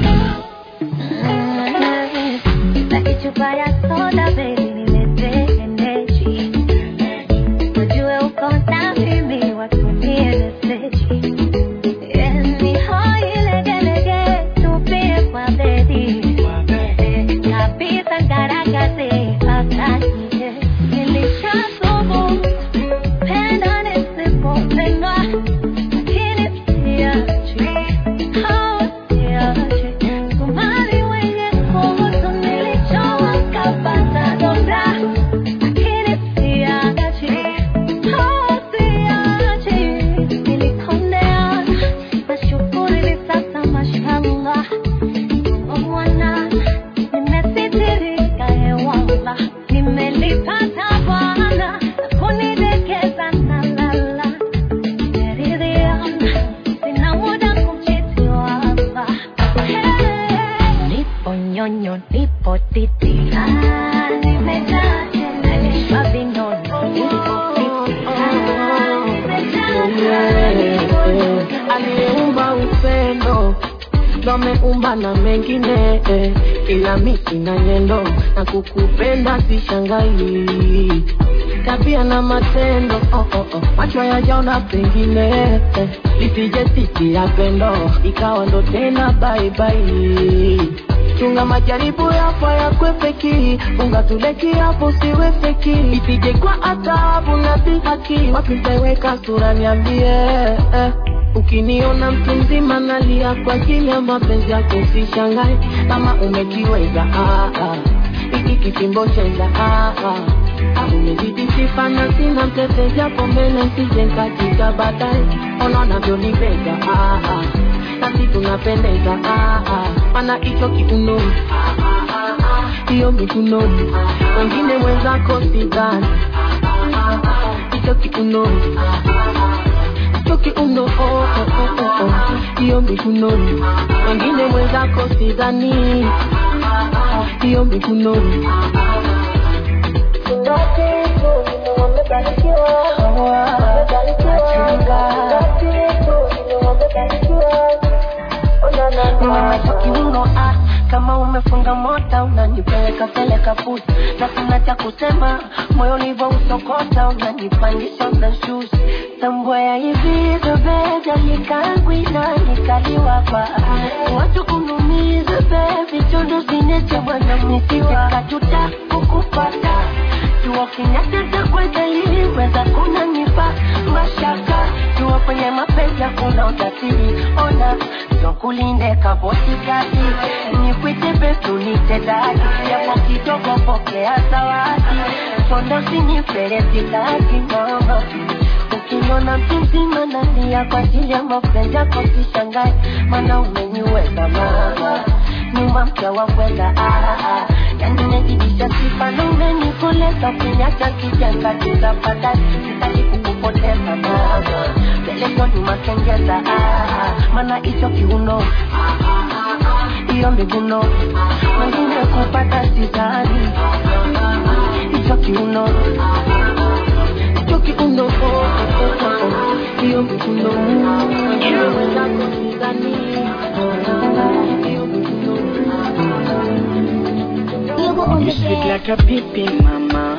Sitaki chupa ya soda baby, niletee energy. Ujue uko na mimi, watumie meseji. Yani hoi legelege, tupie kwa bedi. Kabisa ngaragaze, akaniye. Nilishasubu, penda nisipopendwa, lakini siachi. Oh, siachi. Somali wenye kuhusu nilichowakapata donda, lakini siachi. Oh, siachi. Nilikondea, nashukuru hivi sasa mashallah. Mwana, nimesitirika hewala, nimelipata Bwana na kunidekeza na lala. Nimeridhiana, sina muda kumchiti wala. Nipo nyonyo, nipo titi. Ah, nimejaa tele, nalishwa vinono, nipo fiti. Ah, nimejaa tele, nipo nyonyo, aliyeumba upendo ndo ameumba na mengine eh, ila miti na nyendo na kukupenda sishangai tabia na matendo oh, oh, oh. macho yajaona pengine eh, lisije siti ya pendo ikawa ndo tena baibai chunga majaribu yapo yakwepeki funga tuleki hapo siwe feki isije kwa adhabu na dhihaki wapi nitaiweka sura niambie eh. Ukiniona mtu mzima nalia kwa ajili ya mapenzi yako, usishangae kama umekiweza. Ah, ah. Hiki kifimbo cheza ah, ah. Ah, umezidi sifa na sina mtete, japo mbele nsije nkajika baadaye. Ona unavyonipenda ah, ah. nasi tunapendeza ah, ah. mana hicho kiuno hiyo mikunoni, wengine mwenzako sidhani hicho kiuno toki uno oh, oh, oh, oh, oh. hiyo mikunoni wengine mwenzako sidhani hiyo mikunoni kiuno ah, kama umefunga mota unanipeleka peleka pusi na sina cha kusema moyo ulivyo usokota unanipandisha unashusi tambwea hivi bebeja nikangwina nikaliwapa watu kunumiza bebi chondo zinecha bwana misiwa kajuta kukupata jua kinyatata kwedeli weza kunanipa mashaka jua kwenye mapenzi hakuna utasiri ona tokulinde kabotikati nikwite betunite dadi yapo kidogo pokea zawadi chondo siniferesilaki mama ukiniona mtu mzima nalia kwa ajili ya mapenzi yako sishangae mana umeniweza mama nyuma mke wa kwenda ah, ah. yani nezidisha sifa na umenikoleza kunyacha kijenga tutapata sitaki kukupoteza mama mbele ndo nyuma kengeza ah, ah. mana hicho kiuno hiyo miguno wengine kupata sidhani hicho kiuno hicho kiuno oh, oh, oh, oh, oh. hiyo mikunoni wengine mwenzako sidhani hiyo You sweet like a pipi mama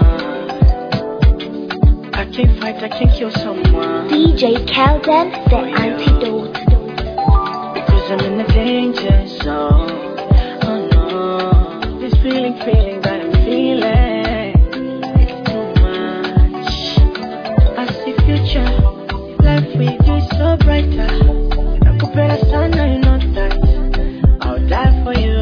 I can't fight, I can't kill someone DJ Kelden, the antidote. Because I'm in a danger zone. Oh no, this feeling, feeling that I'm feeling. It's too much. I see future, life with you is so brighter. Nakupenda sana, you know that. I'll die for you.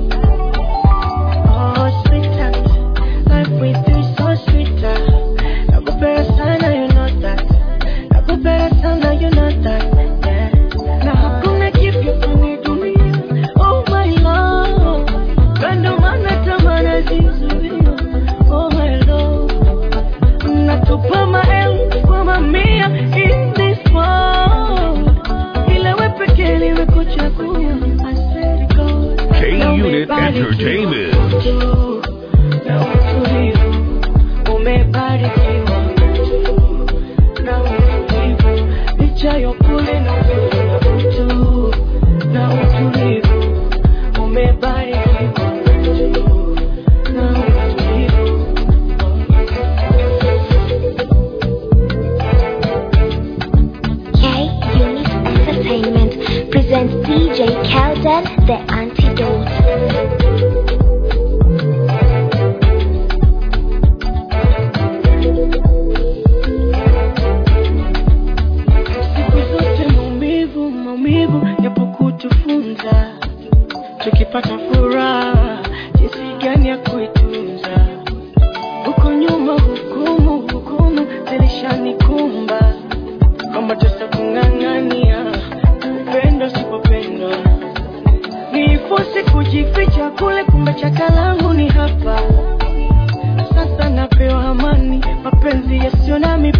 Oh, sweetheart, life with you is so sweeter. Nakupenda sana, you know that. Nakupenda sana, you know that. Yeah. Na hakuna kipya kwenye dunia. Oh my love, kando maana tamana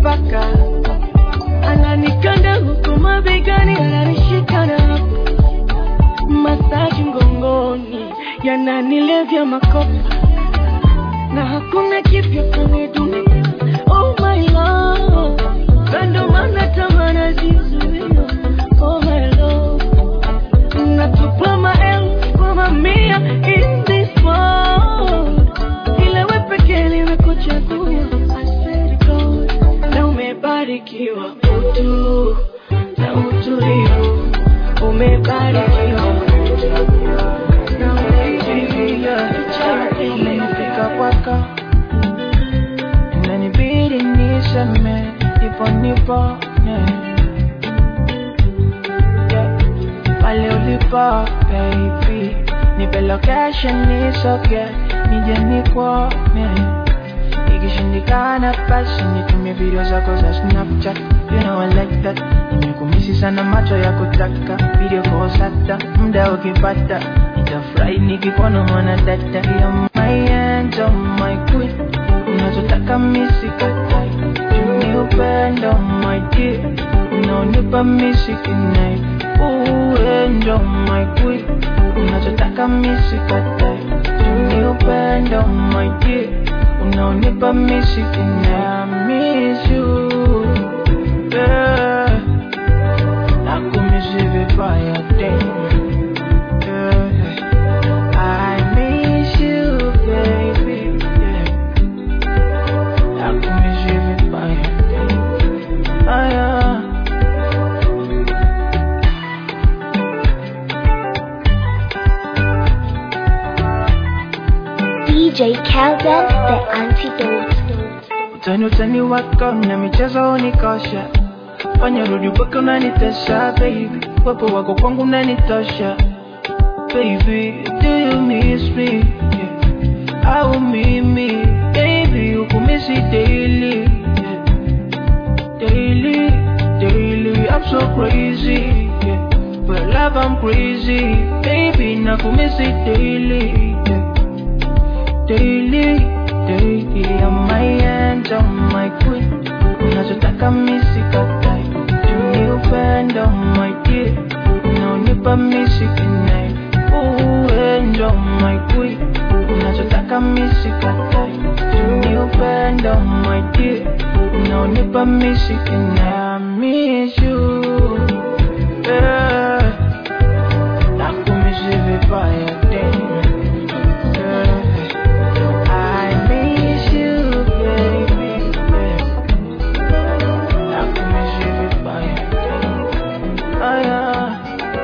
paka ananikanda huku mabegani ananishika na hapo masaji mgongoni yananilevya makopa na hakuna kipya kwenye dunia oh my love kando mana tamana zizuia oh my love natupa maelfu kwa mamia in this world ila we pekee limekuchagua I swear to God na umebarikiwa utu na utulivu umebarikiwa na Nimefika kwako inanibidi niseme nipo nipone Yeah. pale ulipo baby nipe location nisoge nije nikuone ikishindikana basi nitumie video zako za snapchat you know I like that nimekumisi sana macho ya kutaka video kosata muda ukipata nitafurahi nikikuona mwana dada ya my angel my queen unachotaka misikatai ni upendo my dear unaonipa misikinai uendo my queen unachotaka misikatai ni upendo my dear unaonipa misikinai I miss you yeah. nakumisi vibaya tena yeah. I miss you, baby. Yeah. Nakumiss you vibaya. Ah, yeah. DJ Calvin, the antidote. Utani utani wako na michezo unikosha, fanya rudi mpaka unanitesha baby, wepo wako kwangu unanitosha baby, do you miss me? Yeah. Au mimi baby ukumisi daily yeah. daily daily I'm so crazy yeah. for love I'm crazy baby nakumisi daily yeah. daily daily I'm my angel my queen unachotaka misikatai ni upendo my dear unaonipa misikinai uendo my queen unachotaka misikatai ni upendo my dear unaonipa misikinai I miss you yeah. nakumisi vibaya tena yeah. I miss you, baby. Yeah. Nakumiss you vibaya. Ah, yeah.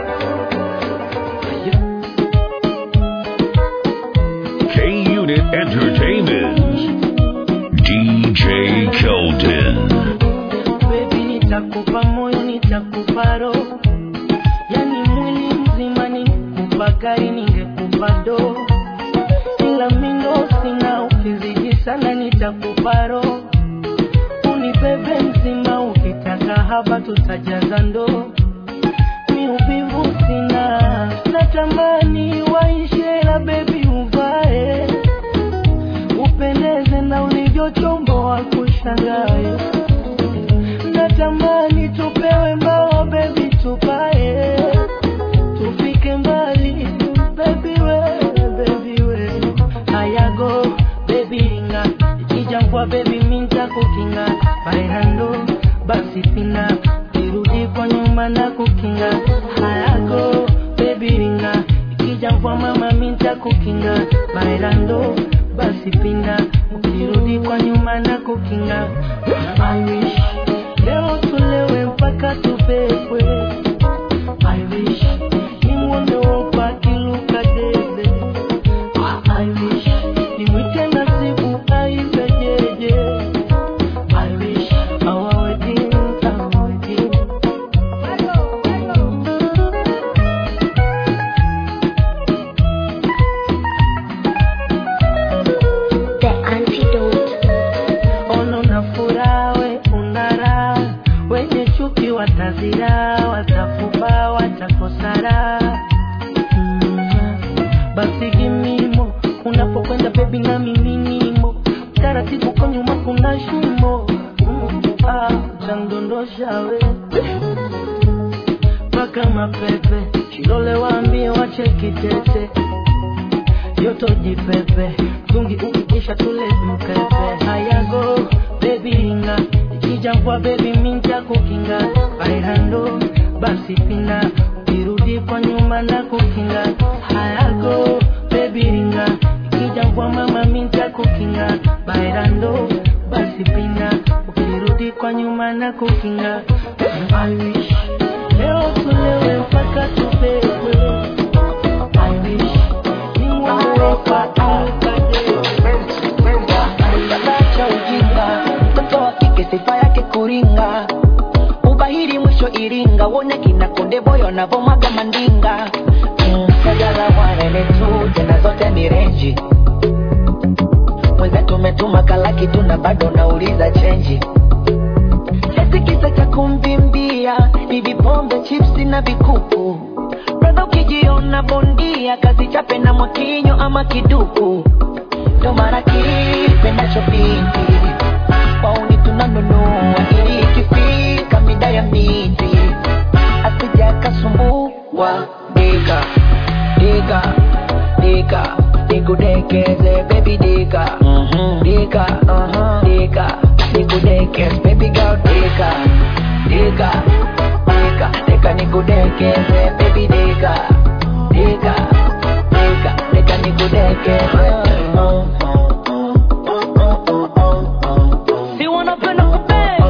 K Unit Entertainment. DJ Kelton. Baby, nitakupa moyo, nitakupa roho, yani mwili mzima, ningekupa gari, ningekupa doo, ila mindo sina, ukizidi sana nitakupa roho, unibebe mzima, ukitaka haba tutajaza ndoo, mi uvivu sina, natamani waishe, la bebi uvae, upendeze na ulivyochomboa kushangae natamani tupewe mbao bebi tupae tufike mbali bebi we bebi we ayago bebi ringa ikijangwa bebi minta kukinga bairando basi pina kirudi kwa nyuma na kukinga hayago bebi ringa ikijangwa mama minta kukinga bairando basi pinda ukirudi kwa nyuma na kukinga I wish leo tulewe mpaka tubebwe I wish nimwone wopa kiluka debe I wish nimwite nasibu aiza jeje I wish our wedding, our wedding The antidote. ono na furaha we una ndondosha we mpaka mapepe shilole waambie wache kitete yoto jipepe tungi ukikisha tule mkepe hayago bebi ringa ikija kwa bebi minta kukinga bairando basi pina ukirudi kwa nyuma na kukinga hayago bebi ringa ikija kwa mama minta kukinga bairando basi pina ukirudi kwa nyuma na kukinga I wish leo tulewe mpaka tupewe I wish niwawe kwa cha ujinga mtoto wa kike sifa yake kuringa ubahiri mwisho iringa wone kina konde boyo navomaga mandinga Mm, sajala wanene tu tena zote ni renji mwenzetu umetuma kalaki tu na bado nauliza chenji eti kisa cha kumvimbia ni vipombe chipsi na vikuku bradha ukijiona bondia kazi chape na mwakinyo ama kiduku ndo mara kipendacho binti wauni tunanunua ili ikifika mida ya miti asija kasumbua dika dika dika nikudekeze baby dika dika dika nikudekeze baby girl dika dika dika dika nikudekeze baby dika dika dika dika nikudekeze si wanapenda kupea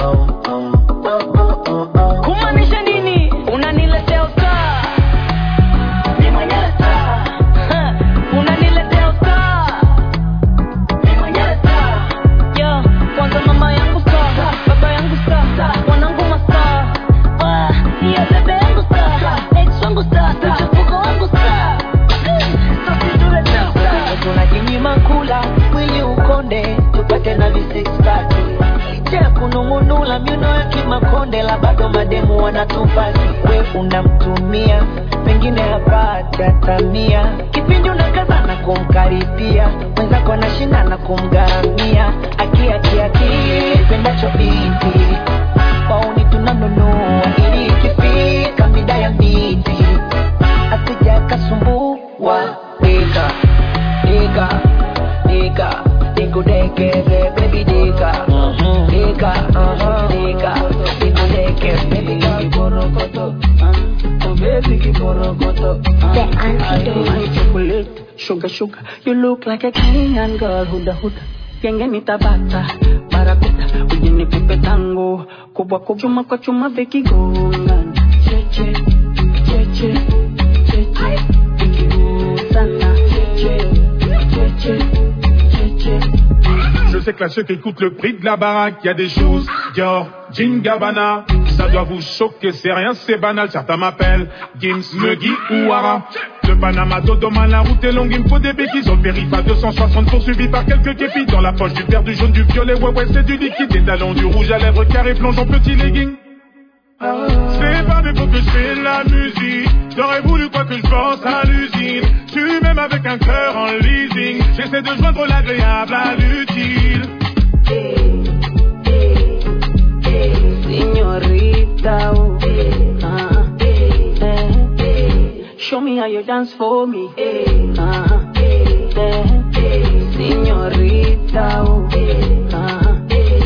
kumaanisha nini unaniletea usaa ni mwenyewe saa Ha, unaniletea usaa ni mwenyewe saa yo kwanza mama yangu saa baba yangu saa wanangu masaa Ah, hiyo bebe yangu saa ex wangu saa mchepuko wangu saa sasituleta saa tunajinyima kula mwili ukonde tupate na visixpaki licha ya kunung'unula miuno ya kimakonde la bado mademu wanatupaki we unamtumia pengine hapata tamia kipindi unakaza na kumkaribia mwenzako anashinda na kumgharamia akiakiaki pendacho binti wauni tunanunua ili ikifika mida ya miti asija kasumbua dika dika dika nikudekeze baby dika dika dika nikudekeze baby girl kiborokoto oh baby kiborokoto The antidote. My chocolate, sugar, sugar. You look like a Kenyan girl, huda huda. Genge nitabata, barakuta, uje nikupe tango, kubwa kubwa, chuma kwa chuma vikigongana. Cheche, cheche, cheche, vikigusana. Cheche, cheche, cheche. Je sais que là, ceux qui écoutent le prix de la baraque, il y a des choses. Dior, Jean Gabbana, ça doit vous choquer, c'est rien, c'est banal. Certains m'appellent Gims, Muggy ou Ara. De Panama, Dodoma, la route est longue, il me faut des béquilles. Au périph' à 260 poursuivi par quelques képis. Dans la poche du vert, du jaune, du violet, ouais, ouais, c'est du liquide. Des talons, du rouge à lèvres, carré, plongeon, petit legging. C'est pas des pour que je fais de la musique. J'aurais voulu quoi que je pense à l'usine. Tu m'aimes avec un cœur en leasing. J'essaie de joindre l'agréable à l'utile. Señorita, oh, ah, eh, show me how you dance for me. Ah, eh, Señorita, oh, ah,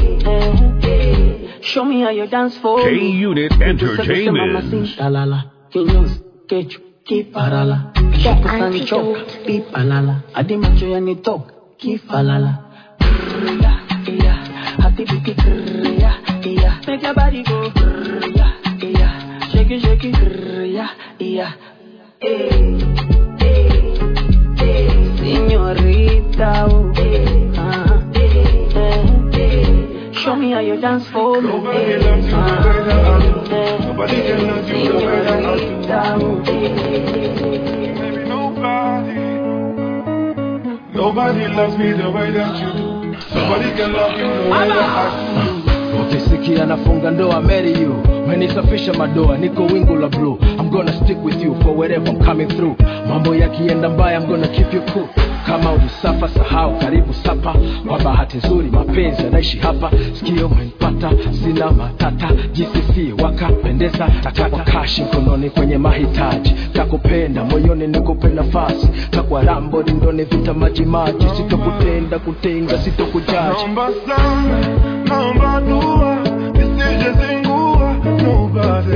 eh, show me how you dance for K me. Unit Entertainment. Mamacita, la la, kinyozi, kechu, kiparala, The shakusanichoka, antidote. pipalala, hadi macho yanitoka, kifalala. Krrya, yeah, hati biti krrya, yeah, make your body go krrya, yeah, shake it, shake it, krrya, yeah, eh, eh, eh, señorita, oh, ah, eh, eh, show me how you dance for me, Nobody eh, loves you the ah, way that I do. eh, Nobody can love you the way that I do. señorita, oh, eh, Maybe nobody. Nobody loves me the way that you do. Nobody can love you the way that I do. ukisikia nafunga ndoa marry you menisafisha madoa niko wingu la blue I'm I'm gonna stick with you for wherever I'm coming through mambo yakienda mbaya I'm gonna keep you cool kama ulisafa sahau karibu sapa kwa bahati nzuri mapenzi yanaishi hapa sikio umenipata sina matata jisifie wakapendeza takwa kashi mkononi kwenye mahitaji kakupenda moyoni nikupe nafasi kakwa rambo lindoni vita majimaji sitokutenda kutenga sitokujaji Naomba sana, naomba dua, nisije zingua. Nobody,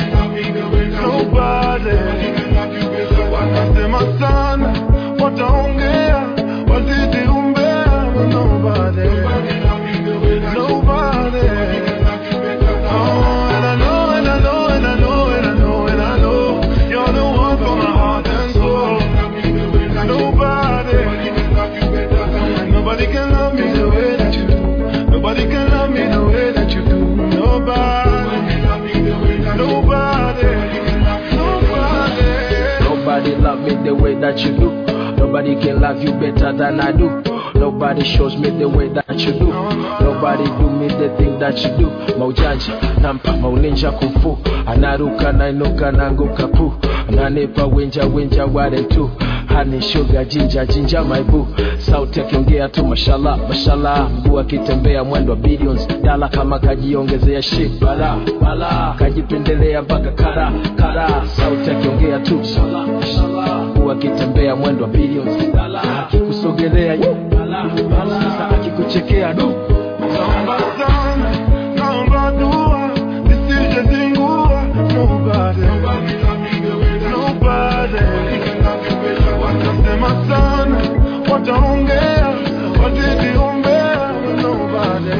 nobody. Watasema sana, wataongea, wazidi umbea. Nobody, nobody. Oh, and I know, and I know, and I know, and I know, and I know, you're the one for my heart and soul. Nobody. Nobody can love me the way that you do. Nobody can love me the way that you do. Nobody. Nobody. Nobody. Nobody love me the way that you do. Nobody can love you better than I do. Nobody shows me the way that you do. Nobody do me the thing that you do. Maujanja, nampa, mauninja kumfu. Anaruka, nainuka, nanguka pu. Ananipa winja, winja, ware tu. Honey, sugar, ginger, ginger, my boo. Sauti akiongea tu mashallah, mashallah. Mguu akitembea mwendo wa billions. Dala kama kajiongezea shit, bala, bala. Kajipendelea mpaka kara, kara. Sauti akiongea tu mashallah, mashallah. Mguu akitembea mwendo wa billions. Dala akikusogelea, yu, bala, bala. Sasa akikuchekea du. Naomba sana, naomba dua, nisije zingua. Nobody. Nobody. Watasema sana, wataongea, wazidi umbea. Nobody.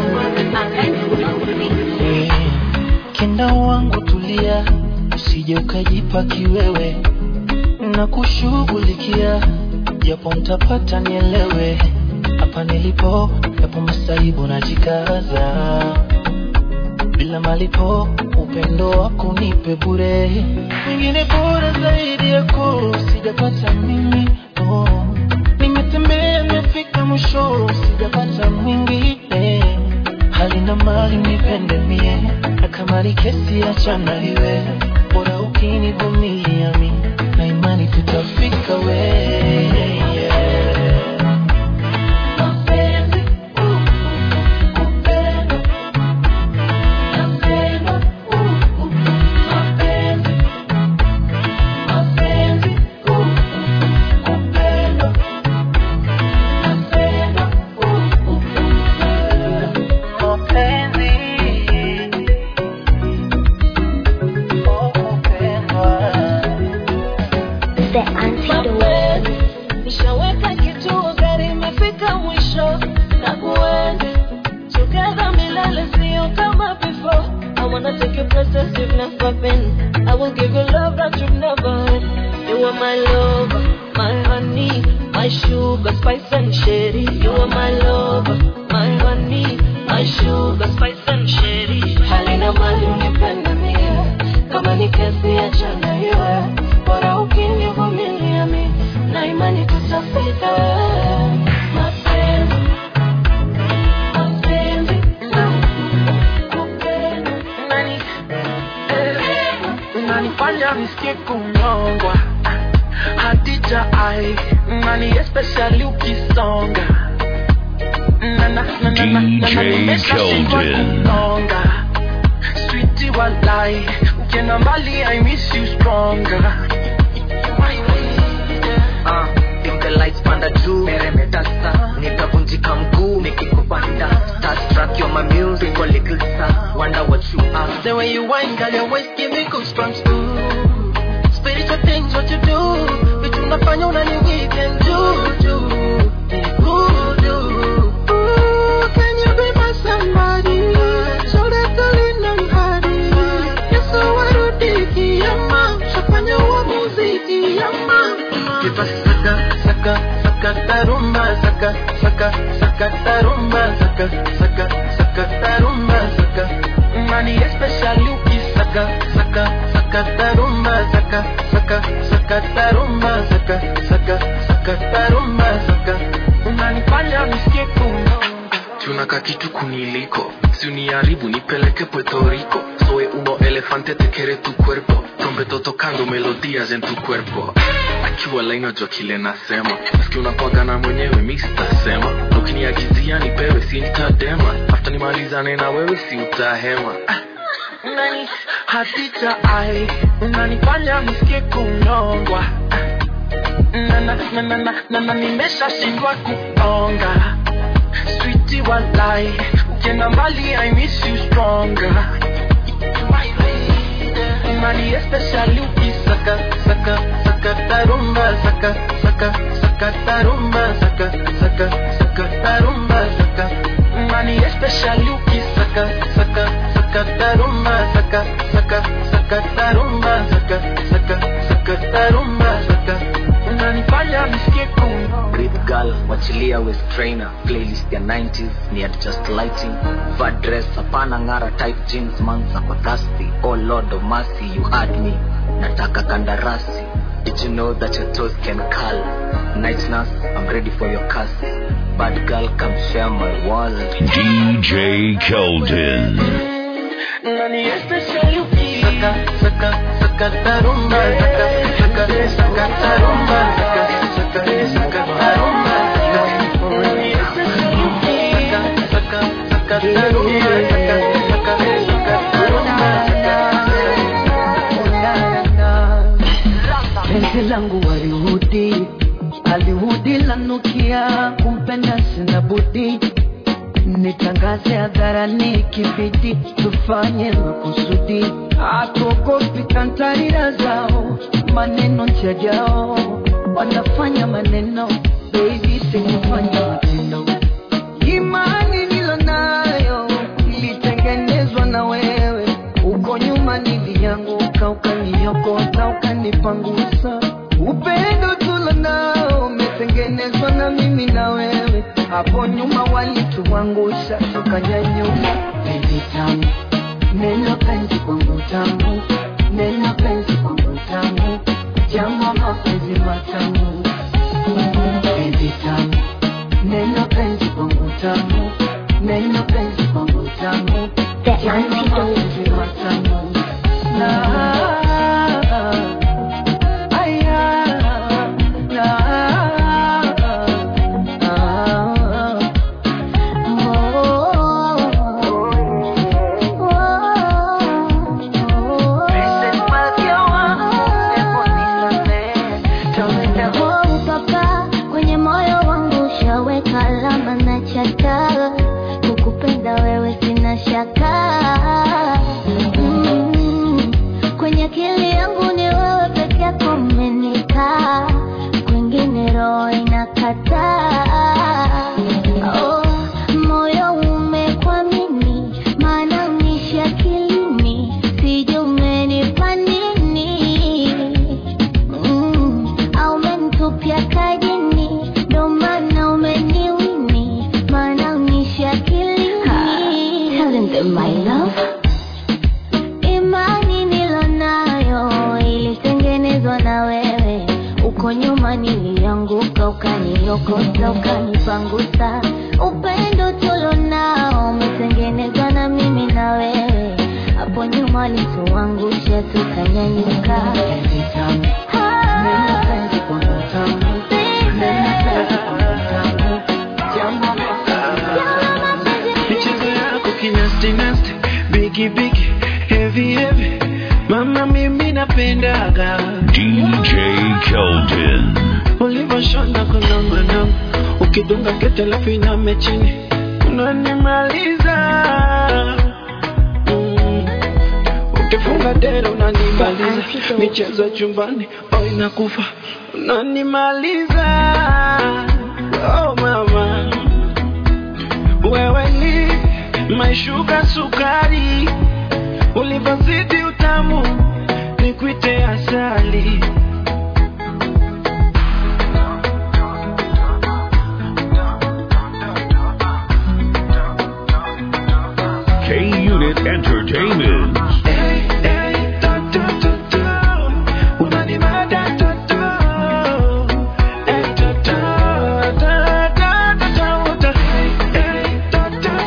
Kenda wangu tulia, usije ukajipa kiwewe na kushughulikia, japo mtapata nielewe. Hapa nilipo yapo masaibu najikaza, bila malipo upendo wako nipe bure, mwingine bora zaidi yako sijapata mimi oh. Nimetembea nimefika mwisho, sijapata mwingine hali na mali nipende mie, na kama ni kesi achana iwe, bora ukinivumilia mi na imani tutafika we yeah. Mapenzi, uh, kupenda, napenda, uh, uh, mapenzi, mapenzi, uh, kupenda, napenda, uh, uh, mapenzi, oh, kupendwa. The antidote. mapenzi nishaweka kituo gari imefika mwisho na kuenzi together milele sio kama before I wanna take you places you've never been I will give you love that you've never had You are my lover, my honey My sugar, spice and sherry You are my lover, my honey My sugar, spice and sherry Halina mali unipende mie Kama ni kesi achana iwe Bora ukinivumilia mi Na imani tutafika Mapenzi Mapenzi Kupenda Nani, eh, unanifanya nisikie kunyongwa hadija ai nani especially ukisonga Na- na- na- na- na- na- na- DJ nimeshashindwa Keldon. kunonga. Sweetie walai ukienda mbali i miss you stronger Ah, dim the lights panda juu meremeta sa nitavunjika mguu nikikupanda starstruck you're my music a little star wonder what you are The way you whine, girl, your waist give me goosebumps too. Spiritual things, what you do, vitu unafanya unani weekend juju. Voodoo. Ooh, can you be my somebody? Shoulder to lean on hadi. Yesu warudi kiyama, shafanya uamuzi kiyama. Give us saka, saka, saka tarumba, saka, saka, saka tarumba, saka, saka, saka tarumba, saka. Money especially ukisaka, saka, saka tarumba, saka, saka, saka tarumba, saka, saka, saka tarumba, saka. Unanifanya nisikie kunyonga. na kakitu kuniliko si uniharibu nipeleke puerto rico soy uno elefante te quiere tu cuerpo trompeto tocando melodías en tu cuerpo akiwa lainajua kile nasema maski unapagana mwenyewe mi sitasema ukiniagizia nipewe si nitadema afta nimalizane na wewe si utahema Unani hatita ai unanifanya nisikie kunyongwa na na na na na na na nimeshashindwa kuonga Sweetie walai ukienda mbali I miss you stronger Unani especially ukisaka saka saka tarumba saka saka saka tarumba saka saka saka tarumba saka Unani especially ukisaka saka saka tarumba saka saka saka tarumba saka saka saka tarumba saka unanifanya nisikie kunyongwa Breathe girl, wachilia waist trainer playlist ya 90s ni at just lighting fat dress hapana ngara tight jeans mansa kwa thirsty oh lord of mercy you had me nataka kandarasi did you know that your toes can curl night nurse i'm ready for your curse bad girl come share my world DJ Keldon. Nani especially ukisaka saka saka tarumba saka saka saka tarumba saka saka saka tarumba Nani especially ukisaka saka saka tarumba saka saka saka tarumba penzi langu walihudi alihudi lanukia kumpenda sina budi nitangaze hadharani kibidi tufanye makusudi atuogopi kantarira zao maneno njajao wanafanya maneno baby sikufanya matendo imani nilo nayo ilitengenezwa na wewe uko nyuma nilianguka ukaniokota ukanipangusa upendo tulo nao umetengenezwa na mimi na wewe hapo nyuma walituangusha tukanyanyuka penzi tamu neno penzi kwangu tamu neno penzi kwangu tamu jambo mapenzi matamu penzi tamu neno penzi kwangu tamu neno penzi kwangu tamu jambo mapenzi matamu na aya na Oh, papa, kwenye moyo wangu ushaweka alama na chata kukupenda wewe sina shaka mm. kwenye akili yangu ni wewe peke yako umenikaa kwingine roho inakataa oh, moyo umekwamini maana unishi akilini sijui umenipa nini Mm, au umenitupia kajini ndo maana umeniwini maana unishi akilini imani nilonayo ilitengenezwa na wewe uko nyuma nilianguka ukaniokota ukanipangusa upendo tulonao umetengenezwa na mimi na wewe hapo nyuma lituangusha tukanyanyuka michezo yako kinastinasti bigi bigi heavy heavy mama mimi napendaga DJ Keldon. ulivyoshona kunongonongo ukidunga kete lafu iname chini unanimaliza Mm. ukifunga dera unanimaliza michezo ya chumbani oh inakufa unanimaliza oh mama wewe ni maishuka sukari ulivyozidi utamu nikuite asali K Unit Entertainment. Unanimada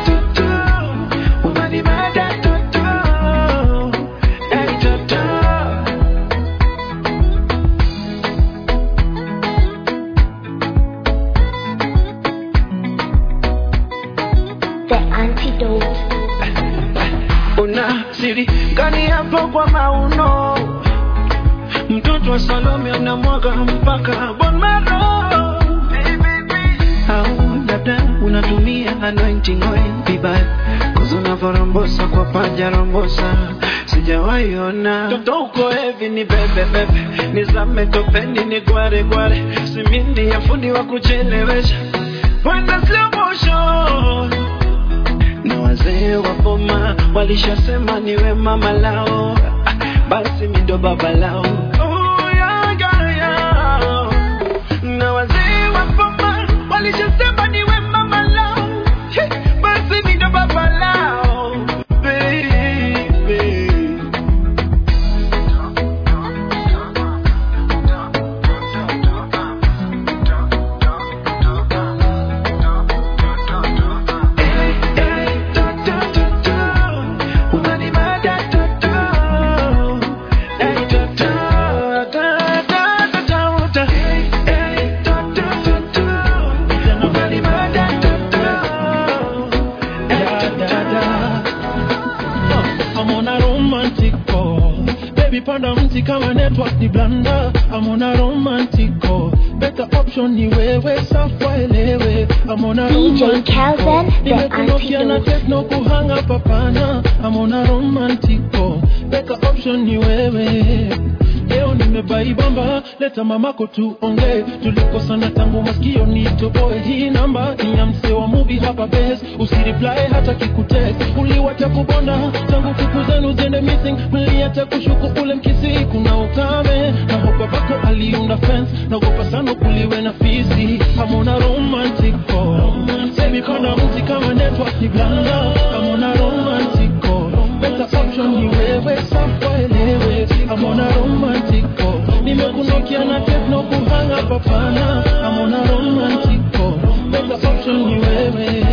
the antidote. una siri gani hapo kwa mauno mtoto wa salome anamwaga mpaka bonmaro au labda unatumia anointing oil vibaya kuzi unavyorombosa kwa paja rombosa sijawaiona toto uko hevi ni bebebebe nizame topeni ni gware gware simindi ya fundi wa kuchelewesha kwenda slow motion na wazee wa boma walishasema niwe mama lao Ah, basi mi ndo baba lao Oh, yeah, yeah, yeah. na wazee wa boma walishasema niwe mama lao Hey, basi mi ndo baba lao baby I'm on a romantic call. Baby, panda mti kama network ni blanda. I'm on a romantic call. Better option ni wewe, safa elewe. I'm on a DJ romantic Calvin, call. the Nimekunokia na antidote. techno kuhanga papana. I'm on a romantic call. Better option ni wewe. Leo nimebaibamba, leta mamako tuongee. Tulikosana tangu masikio nitoboe. Hii namba ni ya msee wa movie hapa base. Usireply hata kikutext. Uliwacha kubonda tangu siku zenu ziende missing. Mliacha kushuku ule mkisi, kuna ukame na hopa bako aliunda fence. Naogopa sana kuliwe na fisi. I'm on a romantic call. Baby, panda mti kama network ni blanda. I'm on a romantic call. Better option ni wewe, safa elewe. I'm on a romantic call. Nimekunokia na techno kuhanga papana. I'm on a romantic call. Better option ni wewe.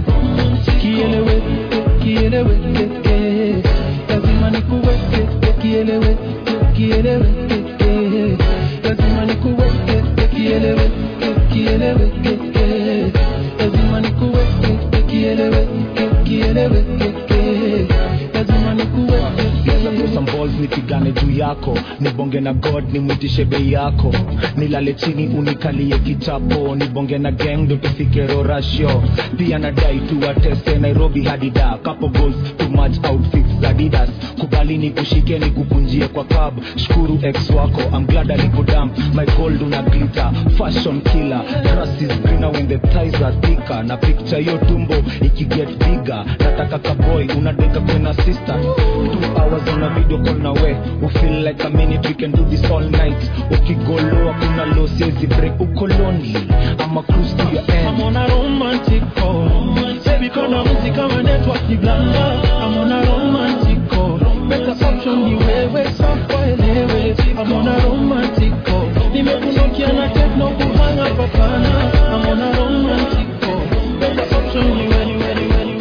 Kielewe, kielewe, eh. lazima nikuweke, kielewe, kielewe, eh. lazima nikuweke, kielewe, kielewe, eh. lazima nikuweke, kielewe, kielewe, eh. lazima nikuweke some balls nipigane juu yako nibonge na god nimwitishe bei yako nilale chini unikalie kichapo nibonge na gang ndo tufike rorasho pia nadai tuwatese nairobi hadida couple goals too much outfits adidas kubali nikushike nikukunjie kwa cab shukuru ex wako I'm glad alikudamp my gold una glitter fashion killer grass is greener when the thighs are thicker na picture hiyo tumbo ikiget bigger nataka kaboy unadeka kwena sister two hours on a video call na we we feel like a minute we can do this all night ukigoloa kuna low siezi break uko lonely ama cruise to your end I'm on a romantic call. Baby, kona mti kama network ni blanda. I'm on a romantic call. Better option ni wewe, safa elewe. I'm on a romantic call. Nimekunokia na techno kuhanga papana. I'm on a romantic call. Better option ni wewe, wewe,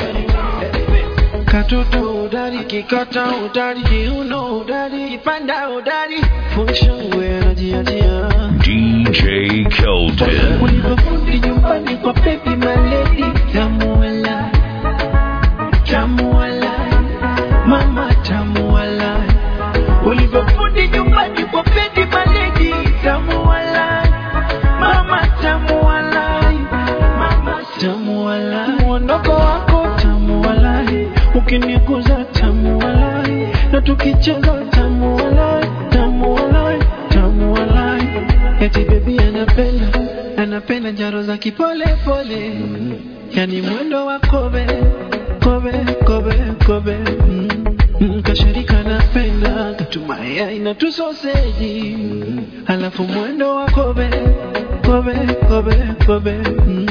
wewe. katoto udari kikata udari kiuno udari kipanda udari function we anajiachia DJ Keldon. ulivyofundi nyumbani kwa baby maledi tamuala tamuala mama tamuala ulivyofundi nyumbani kwa baby maledi tamuala mama tamuala mama tamuala mwondoko wako tamuala ukiniguza tamuala na tukicheza tamuala tamuala tamuala eti bebi anapenda anapenda njaro za kipole pole yani mwendo wa kobe kobe kobe kobe mm. Mm, kashirika napenda katumaya ina tusoseji alafu mwendo wa kobe kobe kobe kobe mm.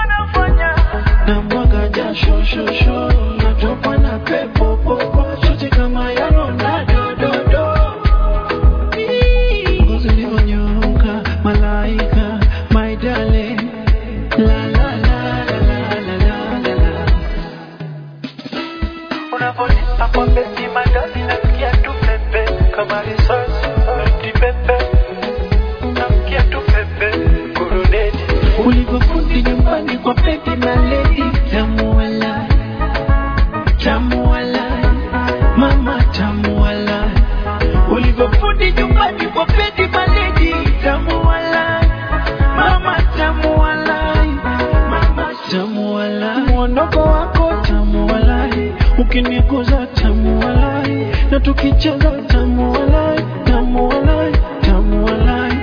na mwaga jasho shosho natokwa na pepo popo shote kama ya Ronaldo do do ngozi ulivyonyooka malaika my darling la la la la la la la la la unaponipa kwa besi madani nasikia tu pepe kama risasi noti pepe nasikia tu pepe kuruneti ulivyofundi nyumbani kwa pepi maledi tamuala ukiniguza tamu walai na tukicheza tamu walai tamu walai tamu walai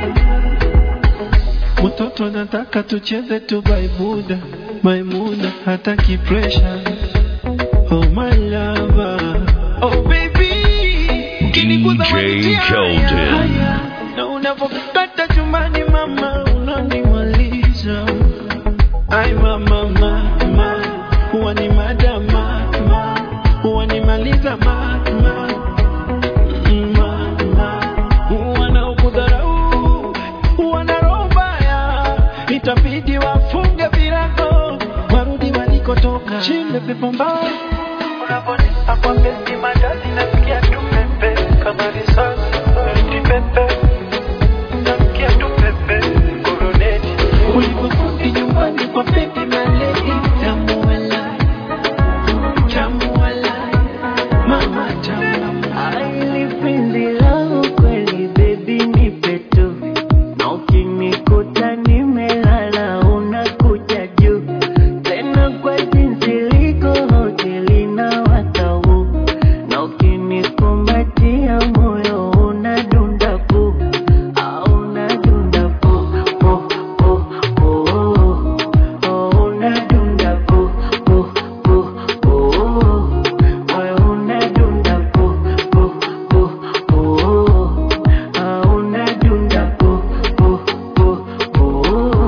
mtoto nataka tucheze tu baibuda maimuna hataki pressure oh my lover oh baby ukiniguza DJ wanitia Kelton. haya. na unapokata chumbani mama unanimaliza ai mama mama huwa ni madama huwa nimaliza mama wanaokudharau wana roho mbaya itabidi wafunge virago warudi walikotoka chinde pepo mbaya unaponipa kwa besi madadi nasikia tu pepe kama risasi eti pepe nasikia tu pepe koroneti ulipofuti nyumbani kwa pepe maledi tamu walai tamu walai mama tamu Aili penzi langu kweli baby nipe tu na ukinikuta nimelala unakuja juu tena kwa jinsi liko hoteli na watau na ukinikumbatia moyo unadunda pu au unadunda pu pu pu pu oh unadunda pu pu pu pu moyo unadunda pu pu pu pu ah unadunda pu pu pu pu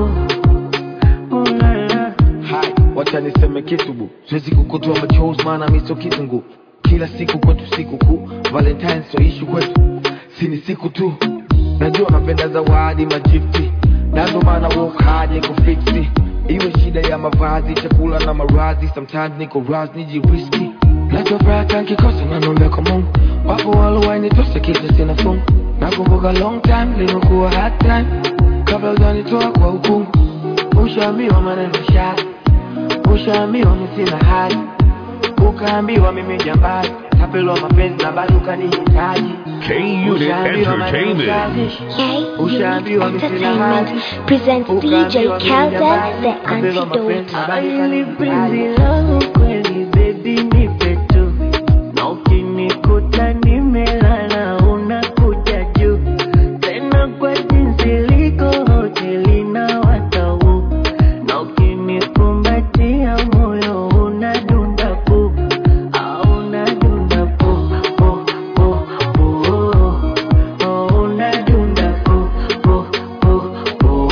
oh la la Hai, wacha niseme kitu bu, siwezi kukutoa machozi maana mi sio kitungu. Kila siku kwetu siku kuu, Valentine sio issue kwetu, si ni siku tu. Najua napenda zawadi majifti, na ndo maana work hard ni kufiksi. Iwe shida ya mavazi, chakula na marazi, sometimes niko raz nijiriski. Najua baraka nkikosa nanombe kwa Mungu, wapo walowainitosha kisha sina fungu. Nakumbuka long time limekuwa hard time, kabla hujanitoa kwa ukungu. Ushaambiwa maneno shari, ushaambiwa mi sina hali, ukaambiwa mimi jambazi, tapelwa mapenzi na bado ukanihitaji. K-Unit Ushaambiwa maneno Entertainment. shari, ushaambiwa mi sina hali, Entertainment presents DJ ukaambiwa mimi Kelda jambazi, the tapelwa mapenzi antidote. na bado Aili penzi ukanihitaji. langu kweli baby nipe tu na ukinikuta nimelala unakuja juu tena kwa jinsi liko hoteli na watau na ukinikumbatia moyo unadunda pu au unadunda pu pu pu pu oh unadunda pu pu pu pu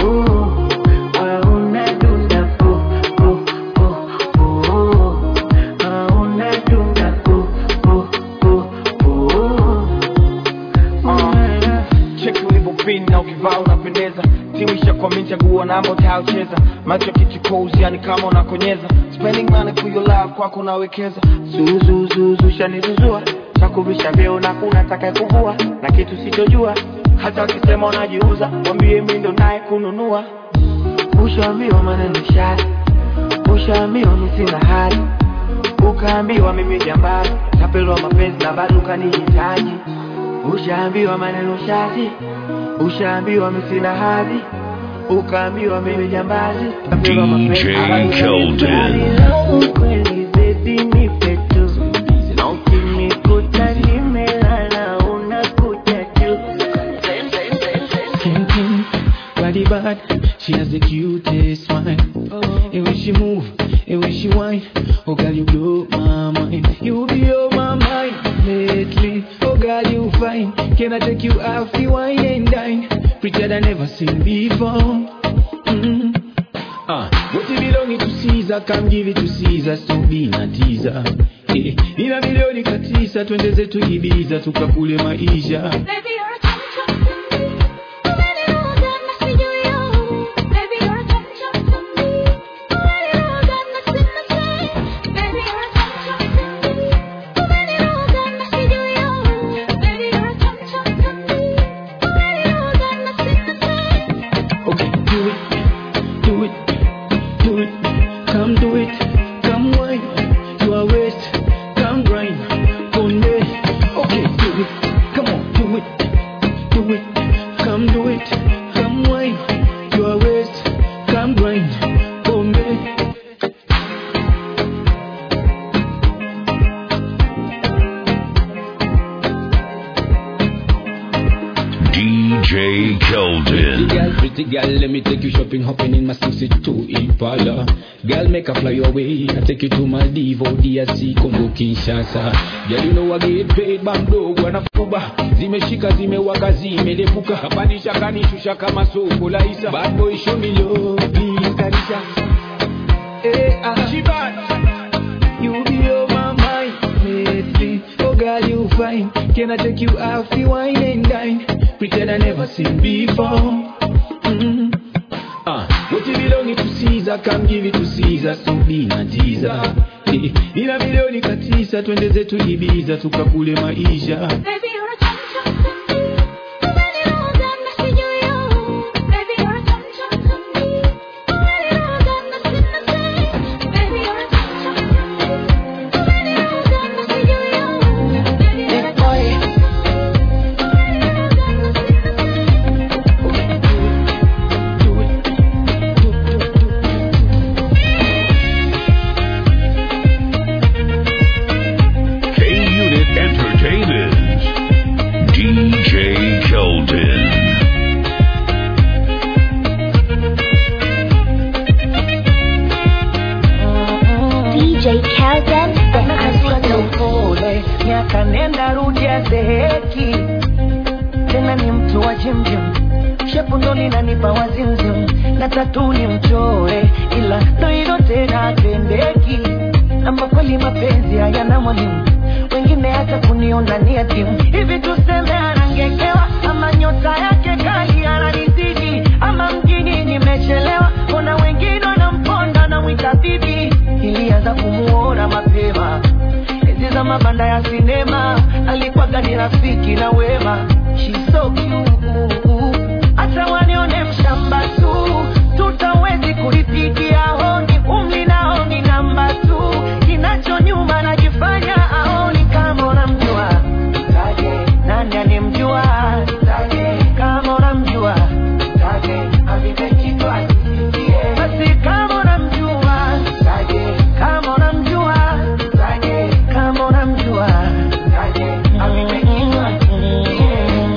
ah unadunda pu pu pu pu ah unadunda pu pu pu pu cheki ulivyopin na ukivaa unapendeza timu ishakwamini chaguo namba utayocheza macho kichukozi yani kama unakonyeza spending money for your love kwako nawekeza zuzuzuzu shanizuzua chakuvisha vyeo na kuna taka kuvua na kitu sichojua hata wakisema unajiuza wambie mi ndo naye kununua ushaambiwa maneno shari ushaambiwa mi sina hali ukaambiwa mimi jambazi tapelwa mapenzi na bado ukanihitaji ushaambiwa maneno shati ushaambiwa mi sina hadhi ukaambiwa mimi jambazi tapelwa mapenzi na bado Kelton. kweli baby nipe tu na ukinikuta nimelala unakuja juu King King, body bad, she has the cutest smile. And when she move, and when she whine, oh girl you blow my mind. You be on my mind lately. Oh girl you fine. Can I take you out the wine and dine? Prettier than never seen before. Mm. Ah, what you belong to Caesar, come give it to Caesar, so be na teaser. Eh, nina milioni katisa, twende zetu Ibiza, tukakule maisha. Baby, you're a chum chum to me. Oh, baby, oh, God, must be you, yo. Baby, you're a chum chum to me. Oh, baby, oh, God, must be the same. Baby, you're a chum chum to me. Oh, baby, oh, God, must be you, yo. Baby, you're a chum chum to me. Oh, baby, oh, God, must be the same. Okay, do it, do it, do it, come do it, come wine, you are waste, come grind, Conde. Okay, do it, come on, do it, Pretty girl, let me take you shopping, hopping in my 62 Impala. Girl, make a fly away. I take you to Maldives, DRC, Congo, Kinshasa. Girl, you know I get paid, bando, wanafuba. Zimeshika, zimewaka, zimelepuka. Kapandisha, kanishusha kama soko la isa. Bad boy, show me love, please, kanisa. Hey, ah. You be on my mind lately. Oh God, you fine. Can I take you out the wine and dine? Pretend I never seen before. Mm. Ah, what you belong to Caesar, come give it to Caesar, so be na Jesus. Eh, Nina milioni katisa, twende zetu Ibiza, tukakule maisha. Baby, you're a chum chum to me. When you know that I see you, you. Baby, you're a chum chum to me. When you know that I see the same. Baby, you're a chum chum to me. When you know that I see you, you. Baby, you're a chum chum to me. K Unit Entertainment. DJ Kelton. DJ Kelton, the Asante upole, miaka nenda rudi azeheki, tena ni mtu wa jimjim, shepu ndo linanipa wazimzim, na tatu ni mchore, ila ndo hilo tena atendeki, ama kweli mapenzi hayana mwalimu, wengine hata kuniona ni yatimu, hivi tuseme anangekewa, ama nyota yake kali ananizidi, ama mjini nimechelewa, kuna wengine wanamponda na mwita bibi, ilianza kumuona mapema enzi za mabanda ya sinema alikuwaga ni rafiki na wema She's so cute. hata wanione mshamba tu tutawezi kulipigia honi umli nao ni namba tu kinacho nyuma najifanya aoni kama unamjua Taje, nani anemjua Taje, kama unamjua Taje, avipe kitu asisikie. basi kama unamjua Taje, kama unamjua Taje, kama unamjua Taje, avipe kitu asisikie.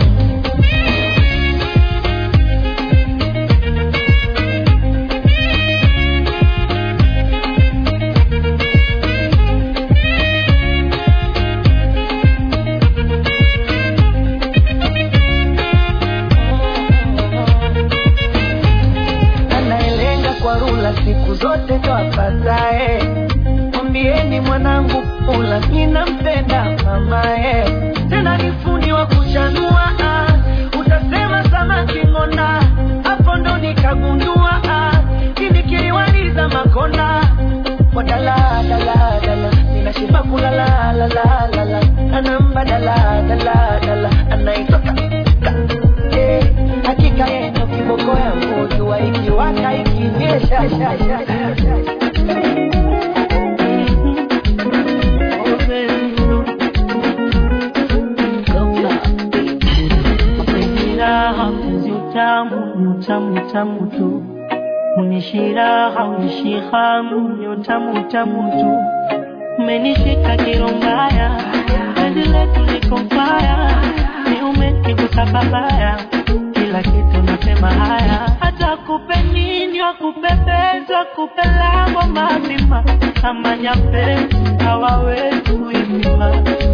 anayelenga kwa rula siku zote ndo apatae. Mwambieni mwanangu ula ninampenda mamae, tena ni fundi wa kuchanua. ah. Utasema samaki ng'onda, hapo ndo nikagundua ah. kindi kiliwaliza makonda kwa dala dala dala, ninashiba kulala la la la la, anamba dala dala dala, anaitoka Eh, hakika yeye ndo kiboko yangu, jua ikiwaka ikinyesha sha, sha, sha, sha. Unishiraha mpenzi utamu ni utamu utamu tu, unishiraha unishihamu ni utamu utamu tu, umenishika kiro mbaya, penzi letu liko mbaya, ni umenigusa babaya, kila kitu nasema haya, hata kupe nini wakupepeza kupe lango mapima kama nyapenzi hawawezi kuipima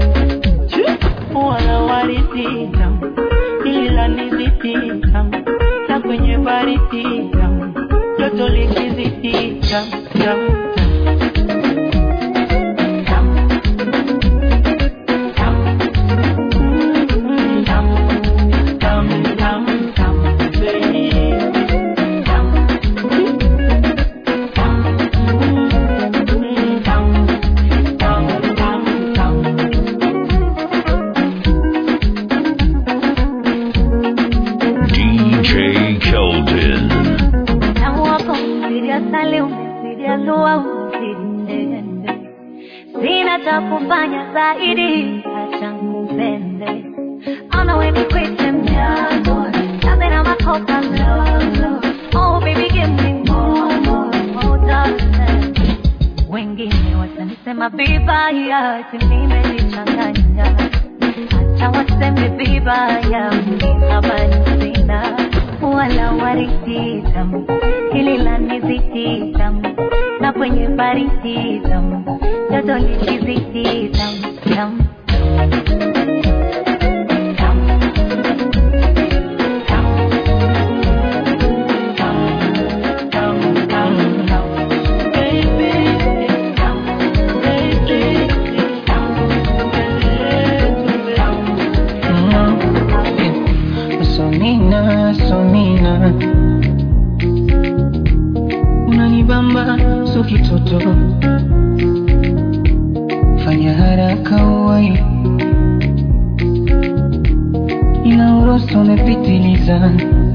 wana waridi tamu ila nizidi tamu na kwenye baridi tamu joto likizidi tamu tamu DJ Kelton. Tamu wako umezidi asali, umezidi alua, umezidi tende. Sina cha kufanya zaidi, acha nikupende. Ona we nikwite mdogo, napenda makosa ndogo. Oh baby give me more, more, more darling. Wengine watanisema vibaya, ati nimejichanganya. Acha waseme vibaya, mimi habari sina. wala waridi tamu, hili la nizidi tamu, na kwenye baridi tamu, joto likizidi tamu tamu. Sonina, sonina, unanibamba so kitoto, fanya haraka uwai, ila uroso umepitiliza.